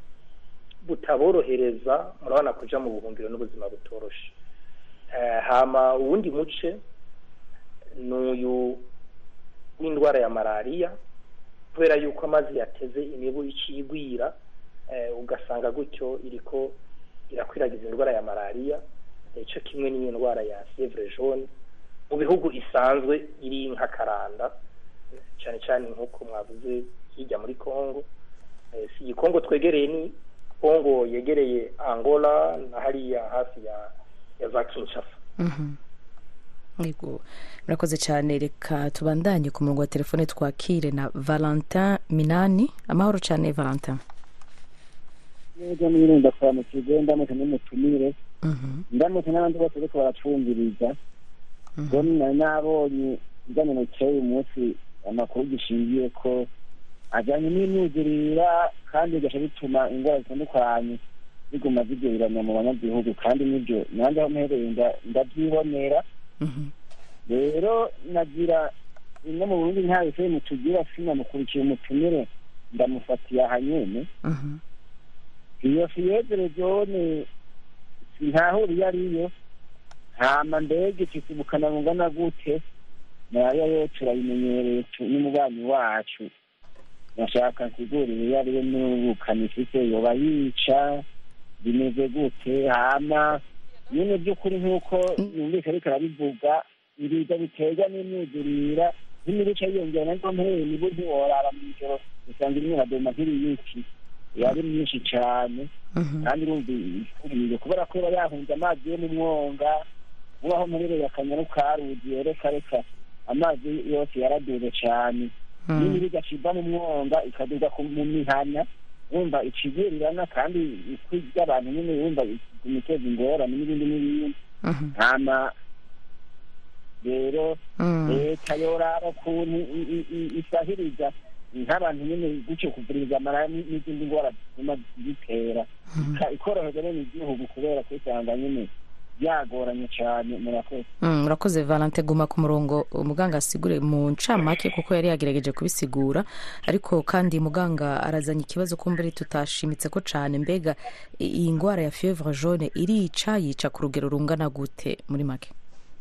butaborohereza murabona kuja mu buhungiro n'ubuzima butoroshe Eh, hama uwundi muce ni uyu w'indwara ya malariya kubera yuko amazi yateze imibu icigwira eh, ugasanga gutyo iriko irakwiragiza indwara ya malariya eh, co kimwe n'iyo ndwara ya fievre jaune mu bihugu isanzwe iri nk'akaranda eh, cane cane nk'uko mwavuze hirya muri congo eh, si iyi congo twegereye ni congo yegereye angola na hariya hafi ya ya za kinshasa
Mhm. Yego. murakoze cyane reka tubandanye ku murongo wa telefone twakire na valentin minani amahoro cyane valentin
neza n'ibintu ndasobanukirwe ndamutse n'umutumire
Mhm.
ndamutse n'abandi bose bariko baracumviriza ubwo nari nabonye ibijyanye na kera uyu munsi amakuru gishingiye ko ajyanye n'imyuzurira kandi bigaca bituma indwara zitandukanye ziguma zigereranya mu banyagihugu kandi n'ibyo nanjye aho mpereye nda- ndabyibonera
Mhm.
rero nagira bimwe mu burundi nta bifeye mutugira sinamukurikiye umutumire ndamufatiye aha nyene
Mhm.
iyo fiyezere jone sintahura iyo ariyo hama mbega ifite ubukana bungana gute nayo yo turayimenyereye tu- n'umubanyi wacu nashaka nsigurire iyo ariyo n'ubukana ifite yoba yica bimeze gute hama nyine by'ukuri nk'uko yumvise ariko arabivuga ibiza biterwa n'imyuzurira nk'imirica yiyongera naryo mpereye nibo ntiworara mw'ijoro usanga imwe iradoma nk'iriyiki yari myinshi cane
Mhm.
kandi urumva ikuriye kubera ko iba yahunze amazi yo mu mwonga ubaho mperereye akanyaru karuzi reka reka amazi yose yaraduze cane
Mhm.
n'imibu igaciva mu mwonga ikaduga ku- mu mihana wumva icivirirana kandi ikwi ry'abantu nyine wumva imiteza ingorane n'ibindi n'ibindi
Mhm.
hama rero
Mhm.
leta yoraba ukuntu i- i- i- isahiriza nk'abantu nyine gutyo kuvuriza amara n- n'izindi ndwara zituma zitera Ika- ikoroheza bene igihugu kubera ko usanga nyine byagoranye cyane murakoze
Mm, murakoze valente guma ku murongo umuganga asigure mu ncamake kuko yari yagerageje kubisigura ariko kandi muganga arazanye ikibazo ko mbere tutashimitse ko cyane mbega i- iyi ndwara ya fievre jaune irica yica ku rugero rungana gute muri make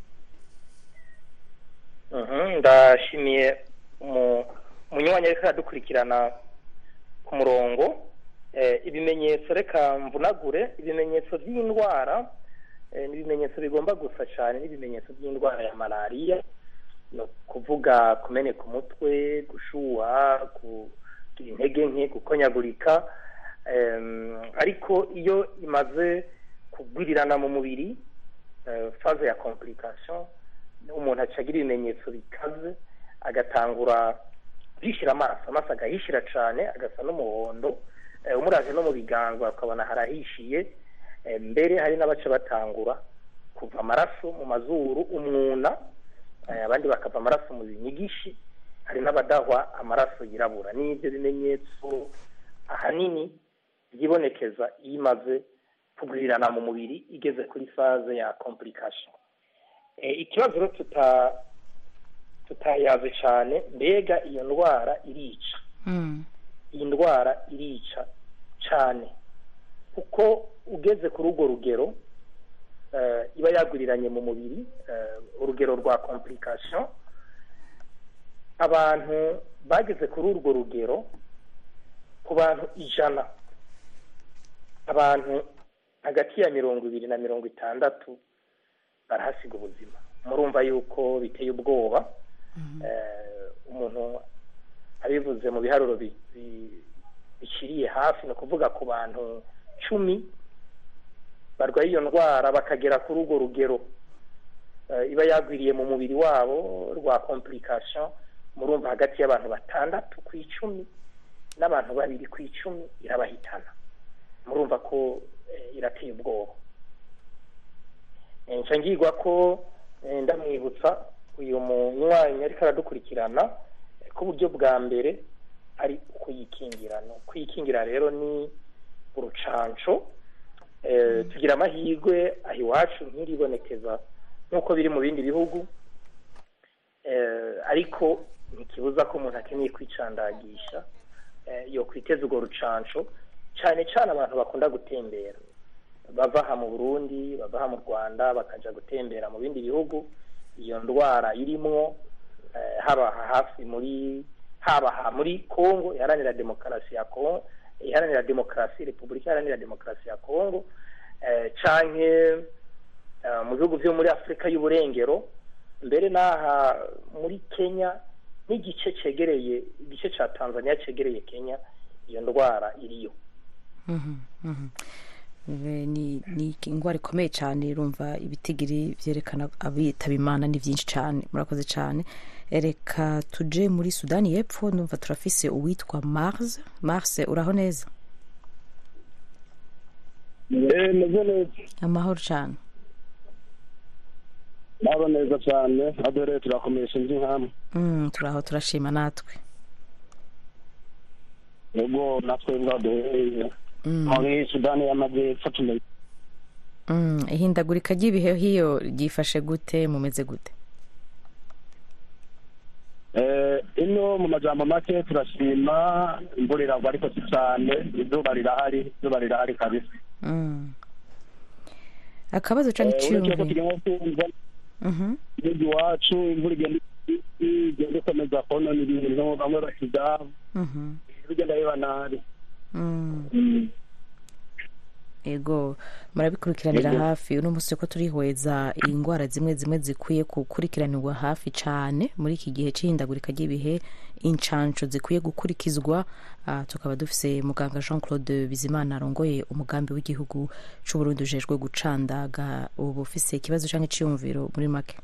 Mhm, ndashimiye umu- umunywanyi ariko aradukurikirana ku murongo Eh, ibimenyetso reka mvunagure ibimenyetso by'indwara eh, ni ibimenyetso bigomba gusa cyane n'ibimenyetso by'indwara ya malariya ni ukuvuga kumeneka umutwe gushuha kugira intege nke gukonyagurika Em, ariko iyo imaze kugwirirana mu mubiri eh, faze ya complication umuntu aca agira ibimenyetso bikaze agatangura guhishira amaso amaso agahishira cyane agasa n'umuhondo eh, umuraje no mu biganza ukabona harahishiye eh, mbere hari n'abaca batangura kuva amaraso mu mazuru umwuna eh, abandi bakava amaraso mu binyigishi hari n'abadahwa amaraso yirabura n'ibyo bimenyetso ahanini byibonekeza iyo imaze kugwirirana mu mubiri igeze kuri faze ya complication Eh, ikibazo rero tuta tutayaze cyane mbega iyo ndwara irica
Mm.
iyi ndwara irica cyane kuko ugeze kuri urwo rugero eh, iba yagwiriranye mu mubiri eh, urugero rwa complication abantu bageze kuri urwo rugero ku bantu ijana abantu hagati ya mirongo ibiri na mirongo itandatu barahasiga ubuzima murumva yuko biteye ubwoba Eh, umuntu abivuze mu biharuro bi- bi- biciriye hafi ni ukuvuga ku bantu cumi barwaye iyo ndwara bakagera kuri urwo rugero eh, iba yagwiriye mu mubiri wabo rwa complication murumva hagati y'abantu batandatu ku icumi n'abantu babiri ku icumi irabahitana murumva ko eh, irateye ubwoba Eh, nca ngirwa ko eh, ndamwibutsa uyu munywanyi ariko aradukurikirana eh, ko uburyo bwa mbere ari ukuyikingira no kuyikingira rero ni urucanco eh, tugira amahirwe aho iwacu ntiribonekeza nk'uko biri mu bindi bihugu eh, ariko ntikibuza ko umuntu akeneye kwicandagisha eh, yo kwiteza urwo rucanco cyane cyane abantu bakunda gutembera bava aha mu burundi bava aha mu rwanda bakaja gutembera mu bindi bihugu iyo ndwara irimwo eh, haba aha hafi muri haba aha muri congo iharanira demokarasi ya congo iharanira demokarasi repubulika iharanira demokarasi ya congo eh, canke eh, mu bihugu vyo muri afurika y'uburengero mbere n'aha muri kenya n'igice cegereye igice ca tanzania cegereye kenya iyo ndwara iriyo
Mhm, mhm. Eh, ni ni indwara ikomeye cyane urumva ibitigiri byerekana abitaba imana ni byinshi cyane murakoze cyane Eh, reka tuje muri sudani y'epfo numva turafise uwitwa mars mars uraho neza
meze neza
amahoro cyane
nabo neza cyane adore turakomesha indi nkamwe
Mm, turaho turashima natwe
ubwo natwe bwaduhereye
Mm,
muri sudani y'amajyepfo tumenye
mm, ihindagurika ry'ibihe hiyo ryifashe gute mumeze gute
Eh, ino mu majambo make turashima imvura iragwa ariko si cyane izuba rirahari izuba rirahari kabisa
Mm. akabazo canke
Eh, uretse ko
iciyumviro
turimo kumva
Mhm,
igihugu iwacu imvura igenda igenda ikomeza konona ibintu bamwe basiga
mhm,
bigenda biba nabi
mm. ego murabikurikiranira
Yego.
hafi uno munsi ko turihweza indwara zimwe zimwe zikwiye gukurikiranirwa hafi cyane muri iki gihe cy'ihindagurika ry'ibihe incanco zikwiye gukurikizwa Ah, tukaba dufise muganga jean claude bizimana arongoye umugambi w'igihugu c'uburundi ujejwe gucandaga ubu ufise ikibazo canke iciyumviro muri make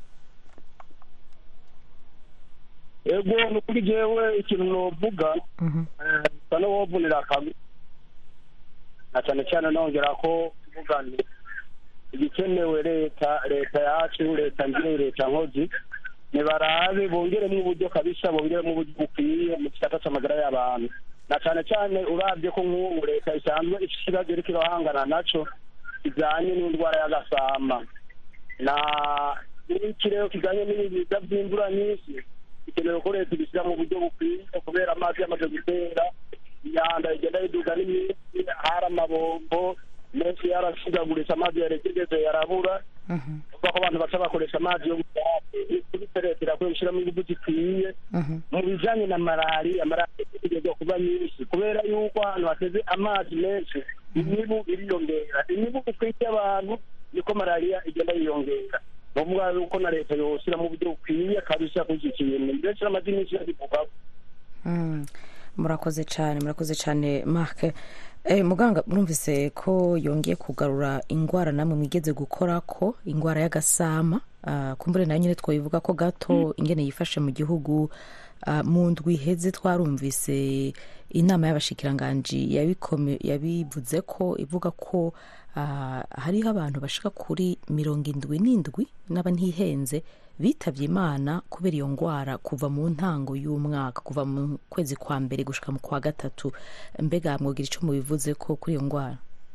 ego ni ukuri jewe ikintu novuga
Mhm,
sa n'uwovunira akabi na cyane cyane nongera ko tuvuga nti igikenewe leta leta yacu leta ngire leta nkozi nibarabe bongeremo uburyo kabisa bongeremo uburyo bukwiye mu gisata c'amagara y'abantu na cyane cyane urabye ko nk'ubu leta isanzwe ifite ikibazo iriko irahangana naco kijanye n'indwara y'agasama na n'ikirero kijanye n'ibiza vy'imvura nyinshi bikenewe ko leta ibishyira mu buryo bukwiye kubera amazi yamaze gutera imyanda igenda yiduga n'iminsi hari amabombo menshi yarashigaguritse amazi yaregereje yarabura
mhm,
kuvuga ko abantu baca bakoresha amazi yo gutera kuri leta irakwiye gushyiramo ingufu zikwiye
mhm,
mu bijanye na malariya malariya itegerezwa kuba nyinshi kubera yuko ahantu hateze amazi menshi imibu iriyongera imibu itwite abantu niko malariya igenda yiyongera ni ukuvuga yuko na leta yoshyira mu buryo bukwiye kabisa kuri iki kintu ndetse n'amazina menshi yabivugaho
mm. murakoze cyane murakoze cyane mark Eh, muganga murumvise ko yongeye kugarura indwara namwe mwigeze gukora ko indwara y'agasama Ah, kumbure nayo nyine twayivuga ko gato ingene yifashe mu gihugu Ah, mu ndwi iheze twarumvise inama y'abashikiranganji yabikome- yabivuze ko ivuga ko ah, hariho abantu bashika kuri mirongo indwi n'indwi n'aba ntihenze bitavye imana kubera iyo ngwara kuva mu ntango y'umwaka kuva mu kwezi kwa mbere gushika mu kwa gatatu mbega mwogira ico mubivuze ko kuri iyo ngwara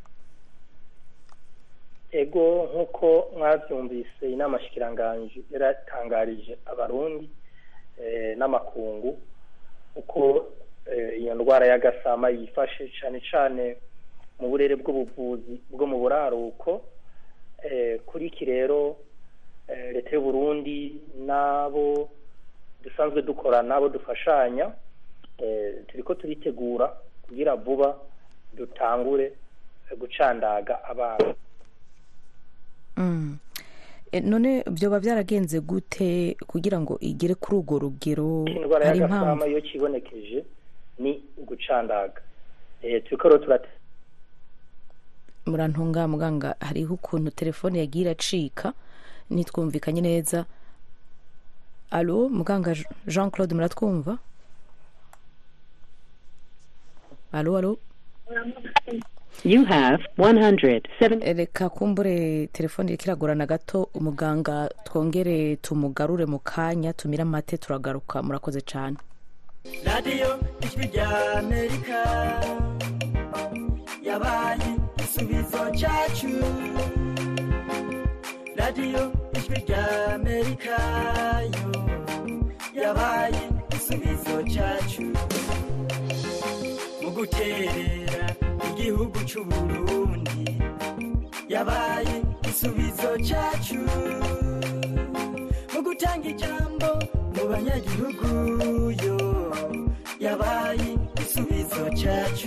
ego nk'uko mwabyumvise inama shikiranganji yaratangarije abarundi eh, n'amakungu uko eh, iyo ndwara y'agasama yifashe cyane cyane mu burere bw'ubuvuzi bwo mu buraruko eh, kuri iki rero eh, leta y'u Burundi n'abo dusanzwe dukora n'abo dufashanya eh, turiko turitegura kugira vuba dutangure eh, gucandaga abana
Mm. E, none vyoba vyaragenze gute kugira ngo igere kuri urwo rugero
indwara
hari
y'agasama
impamvu
iyo kibonekeje ni ugucandaga eh, turiko rero turate
murantunga muganga hariho ukuntu telefone yagiye iracika nitwumvikanye neza alo muganga Jean- jean claude muratwumva alo alo
You have 107.
reka kumbure telefone iriko iragorana gato umuganga twongere tumugarure mu kanya tumire amate turagaruka murakoze cyane
radiyo ijwi rya amerika yabaye igisubizo cyacu radiyo ijwi rya amerika yo yabaye igisubizo cyacu mu guterera igihugu cy'u burundi yabaye igisubizo cyacu mu gutanga ijambo mu banyagihugu yo yabaye igisubizo cyacu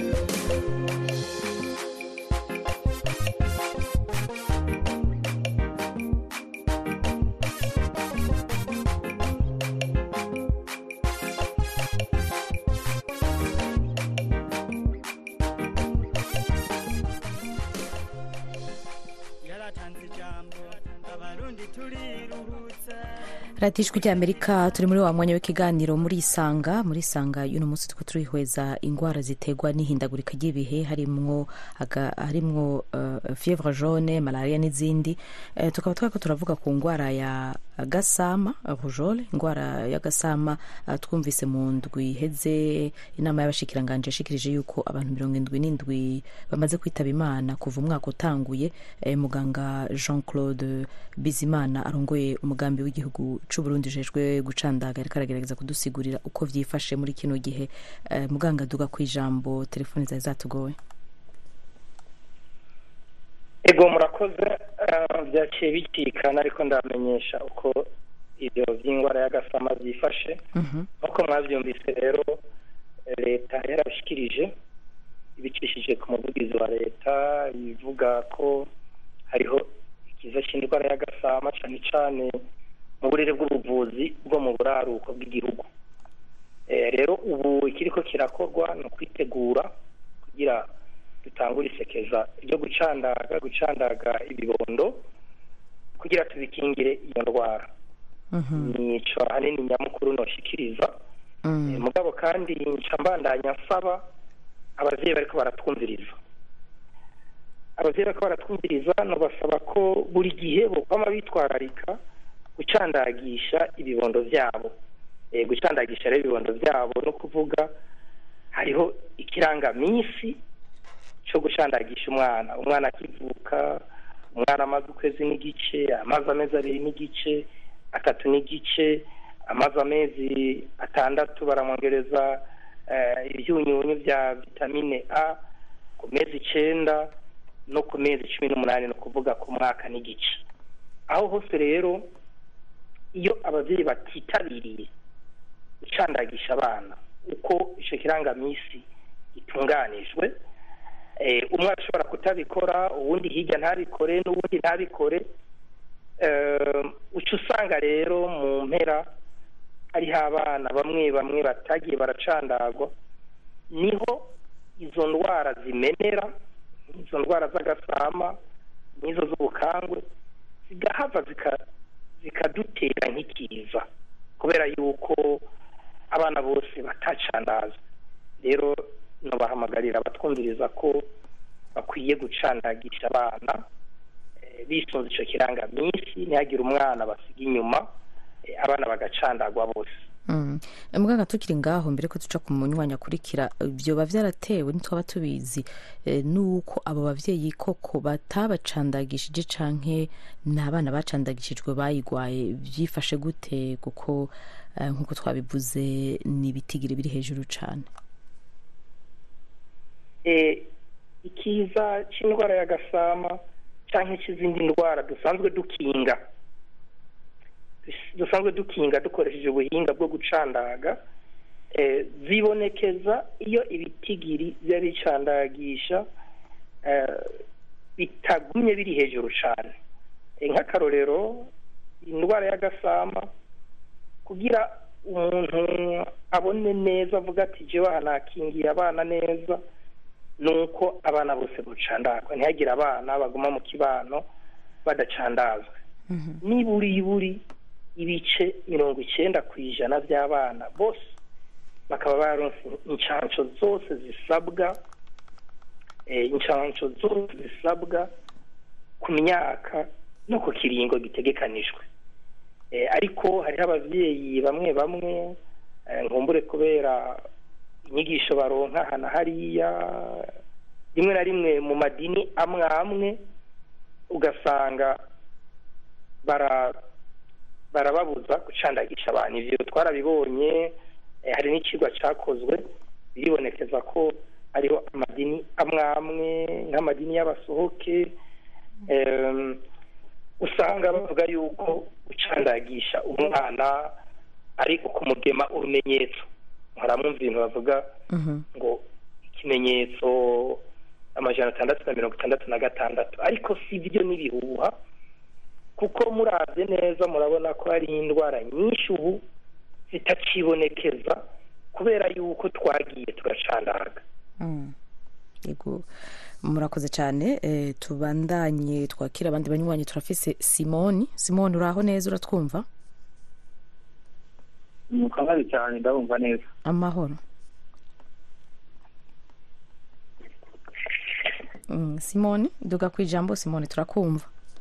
yaratanze ijambo abarundi turiruhutsa
radiyo ijwi ry'amerika turi muri wa mwanya w'ikiganiro muri isanga muri isanga y'uno munsi turiko turihweza indwara ziterwa n'ihindagurika ry'ibihe harimwo aga- harimwo uh, fievre jaune malaria n'izindi uh, tukaba twariko turavuga ku ndwara ya gasama rujole indwara ya gasama uh, twumvise mu ndwi iheze inama y'abashikiranganje yashikirije yuko abantu mirongo indwi n'indwi bamaze kwitaba imana kuva umwaka utanguye eh, muganga jean claude bizimana arongoye umugambi w'igihugu c'uburundi ujejwe gucandaga ariko aragerageza kudusigurira uko vyifashe muri kino gihe eh, muganga duga ku ijambo telefoni zari zatugowe
ego murakoze eh, byaciye bicikana ariko ndamenyesha uko ibyo by'indwara y'agasama byifashe
Mhm.
nk'uko mwabyumvise rero eh, leta yarabishikirije ibicishije ku muvugizi wa leta ivuga ko hariho ikiza cy'indwara y'agasama cyane cyane mu burere bw'ubuvuzi bwo mu buraruko bw'igihugu Eh, rero ubu ikiriko kirakorwa ni ukwitegura kugira dutangure isekeza ryo gucandaga gucandaga ibibondo kugira tubikingire iyo ndwara
Mhm.
nico ahanini nyamukuru noshikiriza
Mm.
Eh, mugabo kandi nca mbandanya nsaba abavyeyi bariko baratwumviriza abavyeyi bariko baratwumviriza nobasaba ko buri gihe bokwama bitwararika gucandagisha ibibondo vyabo Eh, gucandagisha rero ibibondo vyabo no kuvuga hariho ikirangamisi co gucandagisha umwana umwana akivuka umwana amaze ukwezi n'igice amaze amezi abiri n'igice atatu n'igice amaze amezi atandatu baramwongereza eh, ibyunyunyu bya vitamine a ku mezi icenda no ku mezi cumi n'umunani ni ukuvuga ku mwaka n'igice aho hose rero iyo ababyeyi batitabiriye gucandagisha abana uko icyo kirangamisi gitunganijwe eh, umwe ashobora kutabikora uwundi hirya ntabikore n'uwundi ntabikore eh, uca usanga rero mu mpera hariho abana bamwe bamwe batagiye baracandagwa niho izo ndwara zimenera izo ndwara z'agasama n'izo z'ubukangwe zigahava zika- zikadutera nk'ikiza kubera yuko abana bose batacandazwa rero nabahamagarira abatwumviriza ko bakwiye gucandagisha abana eh, bisunze icyo kirangaminsi ntihagire umwana basiga inyuma eh, abana bagacandagwa bose
Mm. muganga tukiri ngaho mbere ko duca ku munywanyi akurikira byoba byaratewe ntitwaba tubizi eh, nuko abo bavyeyi koko batabacandagishije canke ni abana bacandagishijwe bayigwaye byifashe gute kuko eh, nk'uko twabivuze ni ibitigiri biri hejuru cane
Eh, ikiza cy'indwara y'agasama cyangwa cy'izindi ndwara dusanzwe dukinga Dus- dusanzwe dukinga dukoresheje ubuhinga bwo gucandaga eh, zibonekeza iyo ibitigiri biba bicandagisha eh, bitagumye biri hejuru cyane Eh, nk'akarorero indwara y'agasama kugira umuntu abone neza avuga ati jewe aha nakingiye abana neza nuko abana bose bucandagwa ntihagire abana baguma mu kibano badacandazwe niburi buri ibice mirongo icyenda ku ijana by'abana bose bakaba baronse inshansho zose zisabwa eh, inshansho zose zisabwa ku myaka no ku kiringo gitegekanijwe Eh, ariko hariho abavyeyi bamwe bamwe eh, nkumbure kubera inyigisho baronka hana hariya rimwe na rimwe mu madini amwe amwe ugasanga bara barababuza gucandagisha abantu ivyo twarabibonye eh, hari n'icigwa cakozwe biribonekeza ko hariho amadini amwe amwe nk'amadini y'abasohoke em, usanga bavuga yuko gucandagisha umwana ari ukumugema urumenyetso haramwumva ibintu bavuga ngo ikimenyetso amajana atandatu na mirongo itandatu na gatandatu ariko si byo n'ibihuha kuko murabye neza murabona ko hari indwara nyinshi ubu zitakibonekeza kubera yuko twagiye turacandaga
Mm. yego murakoze cyane eh, tubandanye twakira abandi banywanyi turafise simoni simoni uraho neza uratwumva
mukabazi cyane ndabumva neza
amahoro Mm, simoni duga ku ijambo simoni turakumva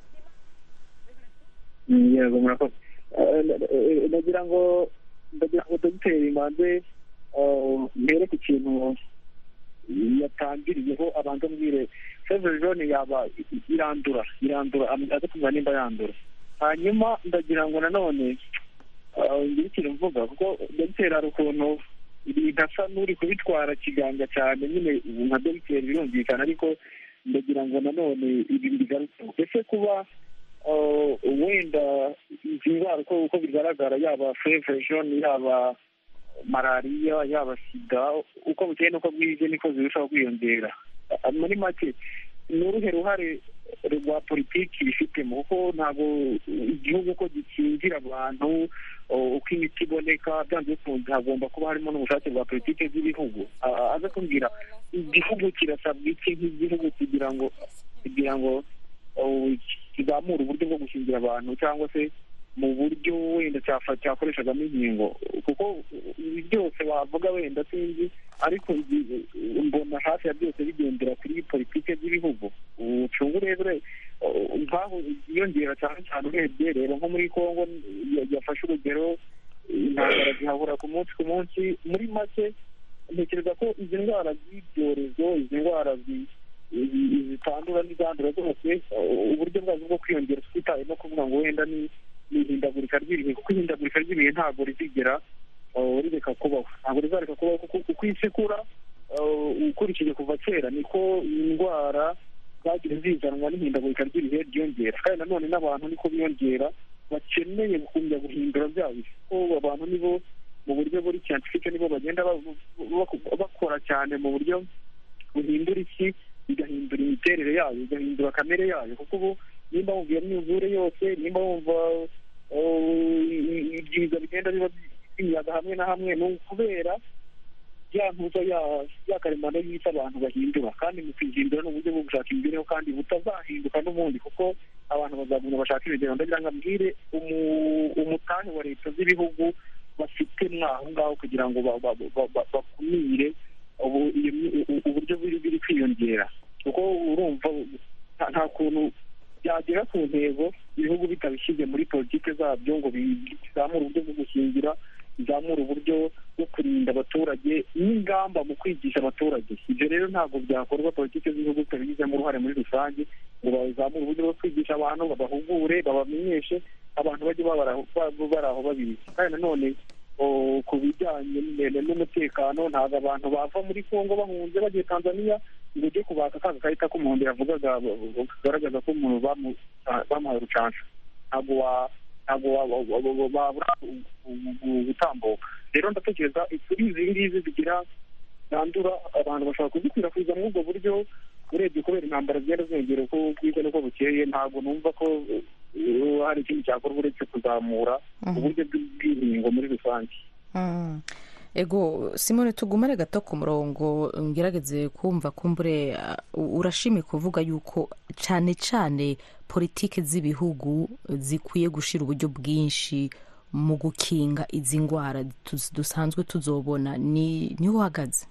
Mm, yego murakoze Eh, eh, ndagira ngo ndagira ngo dogiteri manze eh, mbere ku kintu yatangiriyeho abanza mbwire fevre jaune yaba irandura irandura amaze kumva nimba yandura hanyuma ndagira ngo nanone eh, ngire ikintu mvuga kuko dogiteri hari ukuntu bidasa n'uri kubitwara kiganga cyane nyine nka dogiteri birumvikana ariko ndagira ngo nanone ibi bigarukeho ese kuba uh, wenda izi ndwara uko uko bigaragara yaba fevre jaune yaba malariya yaba sida uko bukeye n'uko bwije niko zirushaho kwiyongera Uh, muri make ni uruhe ruhare rwa politiki bifitemo kuko ntabwo igihugu uko gikingira abantu uh, uko imiti iboneka byanze bikunze hagomba kuba harimo n'ubushake bwa politiki z'ibihugu Uh, aza kumbwira igihugu kirasabwa iki nk'igihugu kugira ngo kugira ngo uh, kizamure uburyo bwo gukingira abantu cyangwa se mu buryo wenda cyafa- cyakoreshagamo inkingo kuko ibi byose wavuga wenda sinzi ariko ibi- mbona hafi ya byose bigendera kuri politike z'ibihugu ucunga urebere uh, nk'aho yiyongera cyane cyane urebye rero nko muri congo ya- yafashe urugero intambara zihahura ku munsi ku munsi muri make ntekereza ko izi ndwara z'ibyorezo izi ndwara zi- zi- zitandura n'izandura zose uh, uburyo bwazo bwo kwiyongera twitaye no kuvuga ngo wenda ni ni ihindagurika ry'ibihe kuko ihindagurika ry'ibihe ntabwo rizigera uh, rireka kubaho ntabwo rizareka kubaho kuko uko isi ikura uh, ukurikije kuva kera niko indwara zagiye zizanwa n'ihindagurika ry'ibihe ryiyongera kandi nanone n'abantu niko biyongera bakeneye gukumya guhindura bya bihe kuko abantu nibo mu buryo buri scientifique nibo bagenda ba- ba- bakora cyane mu buryo buhindura isi bigahindura imiterere yayo bigahindura kamere yayo kuko ubu nimba wumva iyo myuzure yose nimba wumva uh, ibyiza bigenda biba by'imiyaga hamwe na hamwe ni ukubera ya ntuza ya- ya karemano y'isi abantu bahindura kandi mu kwihindura ni uburyo bwo gushaka imibereho kandi butazahinduka n'ubundi kuko abantu bazagumya bashaka ibigero ndagira ngo ambwire umu- umutahe wa leta z'ibihugu bafite mwaho ngaho kugira ngo ba- ba- ba- ba- bakumire ubu- iyo mi- u- uburyo biri biri kwiyongera kuko urumva nta- nta kuntu byagera ku ntego ibihugu bitabishyize muri politiki zabyo ngo bizamure uburyo bwo gukingira bizamure uburyo bwo kurinda abaturage n'ingamba mu kwigisha abaturage ibyo rero ntabwo byakorwa politiki z'ibihugu zitabigizemo uruhare muri rusange ngo bazamure uburyo bwo kwigisha abantu babahugure babamenyeshe abantu bajye babara- ba- bari aho babizi kandi nanone o, ku bijyanye n- n'umutekano ntabwo abantu bava muri kongo bahunze bagiye tanzania ngo ujye kubaka ka gakarita k'umuhondo yavugaga b- b- kagaragaza ko umuntu bamu- bamuhaye urucansho ntabwo wa- ntabwo wa- wa- wa- wa- babura gu- gu- gu- gutambuka rero ndatekereza kuri izi ngizi zigira zandura abantu bashobora kuzikwirakwiza muri ubwo buryo urebye kubera intambara zigenda ziyongera uko bwiza n'uko bukeye ntabwo numva ko uh, hari ikindi cyakorwa uretse kuzamura uburyo bw'ubwiringo muri rusange
Mm. ego simone tugumane gato ku murongo ngerageze kumva kumbure uh, urashimye kuvuga yuko cyane cyane politiki z'ibihugu zikwiye gushira uburyo bwinshi mu gukinga izi ndwara tuz- dusanzwe tuzobona ni niho uhagaze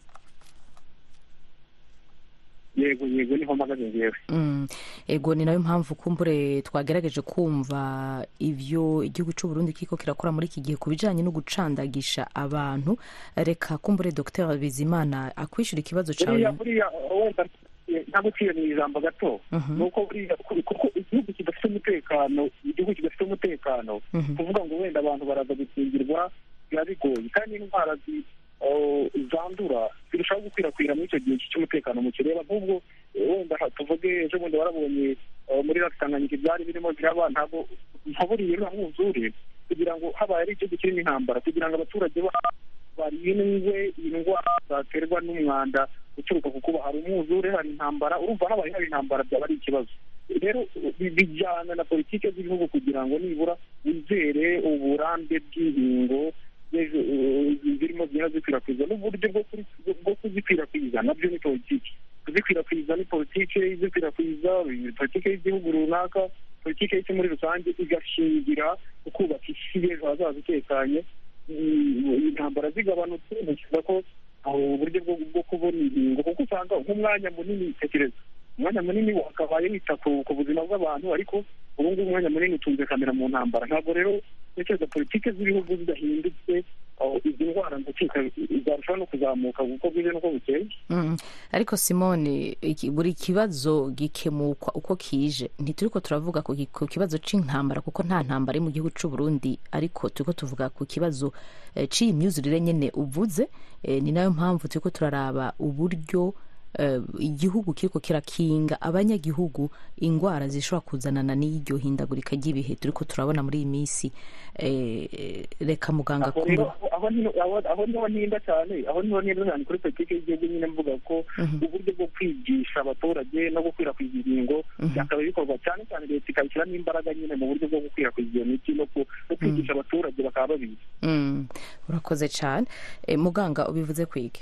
yego yego niho mpagaze ngewe
Mm. ego ni nayo mpamvu kumbure twagerageje kumva ivyo igihugu cy'u Burundi kiko kirakora muri iki gihe ku bijanye no gucandagisha abantu reka kumbure Dr Bizimana akwishura ikibazo
buriya
cawe
buriya wenda ntabwo uciye mu ijambo gato
Mhm.
ni uko buriya kuko igihugu kidafite umutekano igihugu kidafite umutekano
Mhm.
kuvuga ngo wenda abantu baraza gukingirwa biba bigoye kandi indwara zi- oh, zandura zirushaho gukwirakwira muri icyo gihe cy'umutekano muke reba nk'ubwo eh, wenda ha- tuvuge ejo bundi warabonye eh, muri rasi tanganyika ibyari birimo biraba ntabwo nkaburiye nta mwuzure kugira ngo habaye ari igihugu kirimo intambara kugira ngo abaturage ba- barindwe indwara zaterwa n'umwanda uturuka ku kuba hari umwuzure hari intambara urumva habaye hari intambara byaba ari ikibazo rero bi- bijyana na politiki z'igihugu kugira ngo nibura wizere uburambe bw'inkingo z'ejo, eh, zirimo zigenda zikwirakwiza n'uburyo bwo kuri- bwo kuzikwirakwiza nabyo ni politiki kuzikwirakwiza ni politiki izikwirakwiza politiki y'igihugu runaka politiki y'isi muri rusange igashingira ku kubaka isi y'ejo hazaza itekanye Mm, intambara zigabanutse ntekereza ko aho uburyo bwo bwo kubona inkingo kuko usanga nk'umwanya munini tekereza umwanya munini wakabaye wita ku ku buzima bw'abantu ariko ubu ngubu umwanya munini utunze kamera mu ntambara ntabwo rero ntekereza politiki z'ibihugu zidahindutse aho izi ndwara ndakeka zarushaho no kuzamuka kuko bwije n'uko bukeye
Mm. ariko simone iki- buri kibazo gikemukwa uko kije ntituriko turavuga ku ki- ku kibazo c'intambara kuko nta ntambara iri mu gihugu c'u Burundi ariko turiko tuvuga ku kibazo eh, c'iyi myuzurire nyene uvuze eh, ni nayo mpamvu turiko turaraba uburyo eh, igihugu kiriko kirakinga abanyagihugu ingwara zishobora kuzanana n'iryo hindagurika ry'ibihe turiko turabona muri iyi minsi eh, reka muganga
aho rero
kumbe
aho niho aho- aho niho ntinda cyane aho niho ntinda cyane kuri politiki y'igihugu nyine mvuga ko
Mhm.
uburyo bwo kwigisha abaturage no gukwirakwiza inkingo
Mhm.
byakaba bikorwa cyane cyane leta ikabishyiramo imbaraga nyine mu buryo bwo gukwirakwiza iyo miti no ku- no kwigisha abaturage bakaba babizi
Mm, urakoze cyane Eh, muganga ubivuze kwige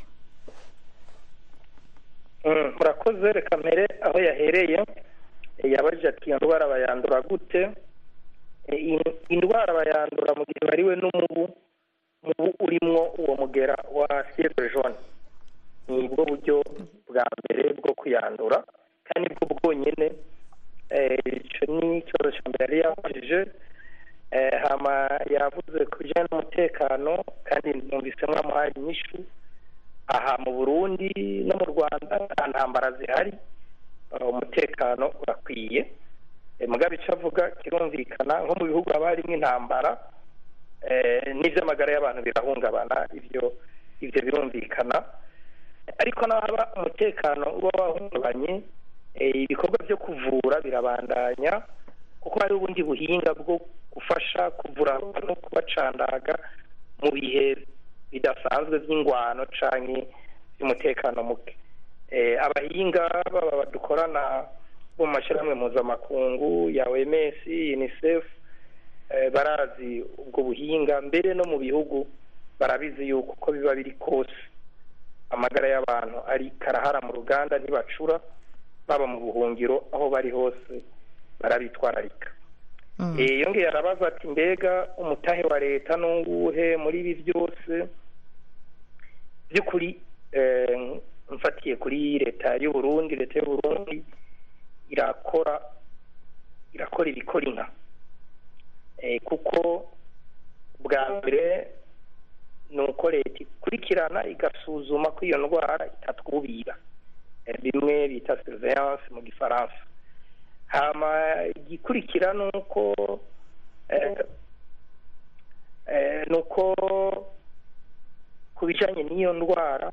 Mm, murakoze reka mbere aho yahereye eh, yabajije ati iyo ndwara bayandura gute Eh, iyi- indwara bayandura mu gihe bariwe n'umubu umubu urimwo uwo mugera wa fievre jaune ni bwo buryo bwa mbere bwo kuyandura kandi bwo bwonyine eh, ico ni ikibazo cya mbere yari yabajije Eh, hama yavuze ku bijyanye n'umutekano kandi numvise mwamuhaye inyishu aha mu burundi no mu rwanda nta ntambara zihari Uh, umutekano urakwiye Eh, mugabe icyo avuga kirumvikana nko mu bihugu haba harimo intambara eh, n'iby'amagara y'abantu birahungabana ibyo ibyo birumvikana ariko n'ahaba umutekano uba wahungabanye eh, ibikorwa byo kuvura birabandanya kuko hari ubundi buhinga bwo gufasha kuvura abantu kubacandaga mu bihe bidasanzwe by'ingwano canke by'umutekano muke Eh, abahinga baba badukorana bo mu mashyirahamwe mpuzamakungu ya OMS UNICEF eh, barazi ubwo buhinga mbere no mu bihugu barabizi yuko uko biba biri kose amagara y'abantu ari karahara mu ruganda ntibacura baba mu buhungiro aho bari hose barabitwararika Eh, yongeye arabaza ati mbega umutahe wa leta n'uwuhe muri ibi byose by'ukuri eh, mfatiye kuri leta y'u Burundi leta y'u Burundi irakora irakora ibikora inka Eh, kuko bwa mbere ni uko leta ikurikirana igasuzuma ko iyo ndwara itatwubira Eh, bimwe bita surveillance mu gifaransa hama igikurikira ni uko eh, eh, ni uko ku bijyanye n'iyo ndwara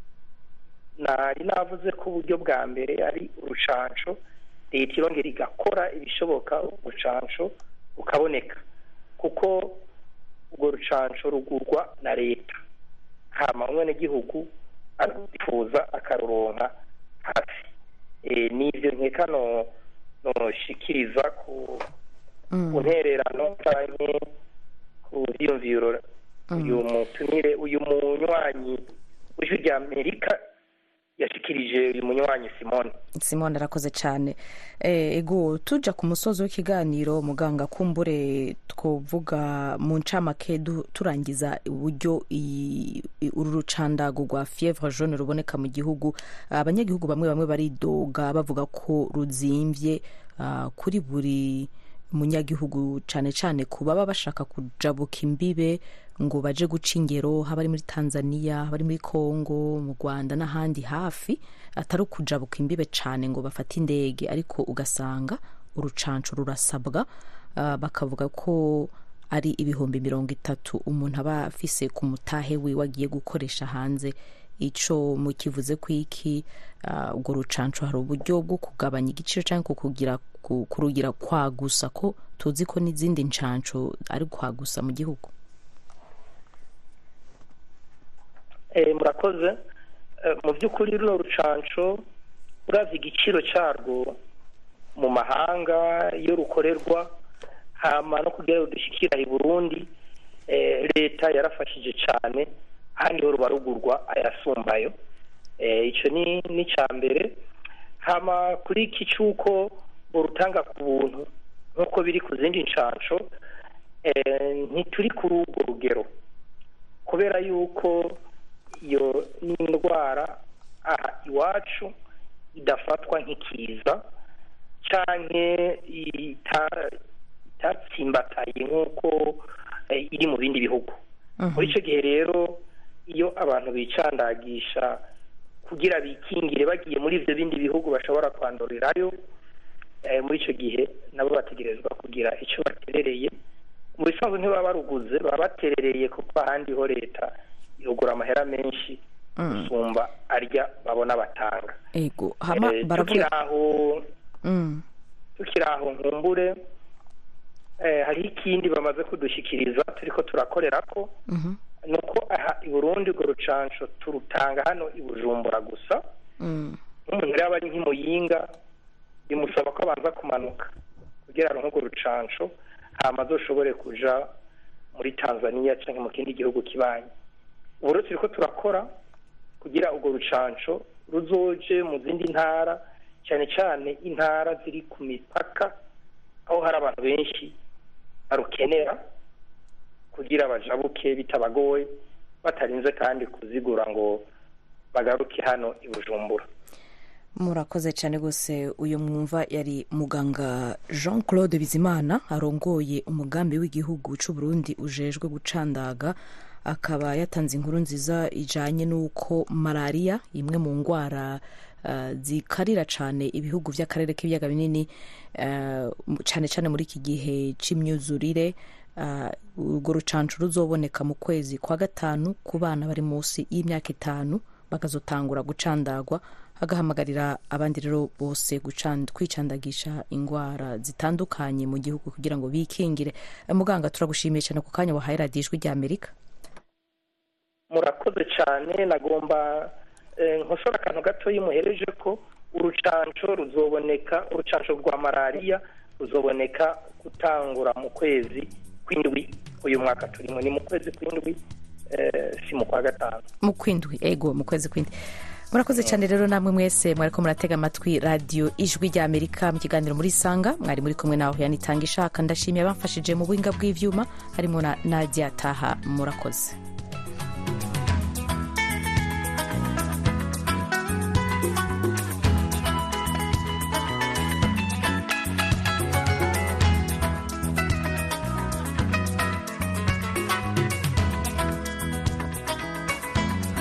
nari navuze ko uburyo bwa mbere ari urucanco leta irongera igakora ibishoboka urucanco rukaboneka kuko urwo rucanco rugurwa na leta hama umwenegihugu arwifuza akaruronka hafi Eh, n'ivyo nkeka no noshikiriza ku ku ntererano canke ku vyiyumviro uyu mutumire uyu munywanyi w'ijwi rya amerika yashikirije uyu munywanyi simone
simone arakoze cyane Eh, ego tuja ku musozi w'ikiganiro muganga kumbure twovuga mu ncamake du- turangiza uburyo iyi- i- uru rucandago rwa fievre jaune ruboneka mu gihugu abanyagihugu bamwe bamwe baridoga bavuga ko ruzimvye ah, kuri buri munyagihugu cyane cyane ku baba bashaka kujabuka imbibe ngo baje guca ingero haba ari muri tanzania haba ari muri congo mu rwanda n'ahandi hafi atari ukujabuka imbibe cyane ngo bafate indege ariko ugasanga urucanco rurasabwa ah, bakavuga ko ari ibihumbi mirongo itatu umuntu aba afise ku mutahe wiwe agiye gukoresha hanze ico mukivuze ko iki ah, urwo rucanco hari uburyo bwo kugabanya igiciro cyangwa kukugira ku- kurugira kwagusa ko tuzi ko n'izindi ncanco ari kwagusa mu gihugu
Eh, murakoze Eh, mu by'ukuri runo rucanco uravye igiciro carwo mu mahanga iyo rukorerwa hama no kugira ngo dushikira i burundi eh, leta yarafashije cane ahandi ho ruba rugurwa ayasumbayo Eh, ico ni ni ca mbere hama kuri iki c'uko borutanga ku buntu nk'uko biri ku zindi ncanco eh, ntituri kuri urwo rugero kubera yuko iyo ni indwara aha iwacu idafatwa nk'ikiza canke ita- itatsimbataye nk'uko eh, iri mu bindi bihugu muri icyo gihe rero iyo abantu bicandagisha kugira bikingire bagiye muri ibyo bindi bihugu bashobora kwandurirayo eh, muri icyo gihe nabo bategerezwa kugira icyo baterereye mu bisanzwe ntibaba baruguze baba baterereye kuko ahandi ho leta irugura amahera menshi gusumba arya babona batanga
ego hama
Eh, tukiri
baravuga
aho
Mm,
tukiri aho nkumbure eh, hariho ikindi bamaze kudushyikiriza turiko turakorera ko
mhm,
ni uko aha i burundi urwo rucanco turutanga hano i bujumbura gusa
mm,
nk'umuntu rero aba ari nk'imuyinga bimusaba ko abanza kumanuka kugira aronke urwo rucanco hama azoshobore kuja muri tanzania canke mu kindi gihugu kibanyi ubu rero turiko turakora kugira urwo rucanco ruzoje mu zindi ntara cyane cyane intara ziri ku mipaka aho hari abantu benshi barukenera kugira bajabuke bitabagoye batarinze kandi kuzigura ngo bagaruke hano i bujumbura
murakoze cyane rwose uyu mwumva yari muganga jean claude bizimana arongoye umugambi w'igihugu cy'u Burundi ujejwe gucandaga akaba yatanze inkuru nziza ijanye n'uko malariya imwe mu ndwara uh, zikarira cyane ibihugu by'akarere k'ibiyaga binini uh, cyane cyane muri iki gihe c'imyuzurire uh, urwo rucanco ruzoboneka mu kwezi kwa gatanu ku bana bari munsi y'imyaka itanu bakazotangura gucandagwa agahamagarira abandi rero bose gucan- kwicandagisha indwara zitandukanye mu gihugu kugira ngo bikingire Eh, muganga turagushimiye cyane ku kanya wahaye radiyo ijwi rya amerika
murakoze cyane nagomba eh, nkosora akantu gatoya muhereje ko urucanco ruzoboneka urucanco rwa malariya ruzoboneka gutangura mu kwezi kw'indwi uyu mwaka turimo ni mu kwezi kw'indwi eh, si mu kwa gatanu
mu kwindwi ego mu kwezi kw'indwi murakoze cyane rero namwe mwese mwariko muratega amatwi radiyo ijwi rya amerika mu kiganiro muri sanga mwari muri kumwe nawe yanitanga ishaka ndashimiye abamfashije mu buhinga bw'ivyuma harimo na nadia taha murakoze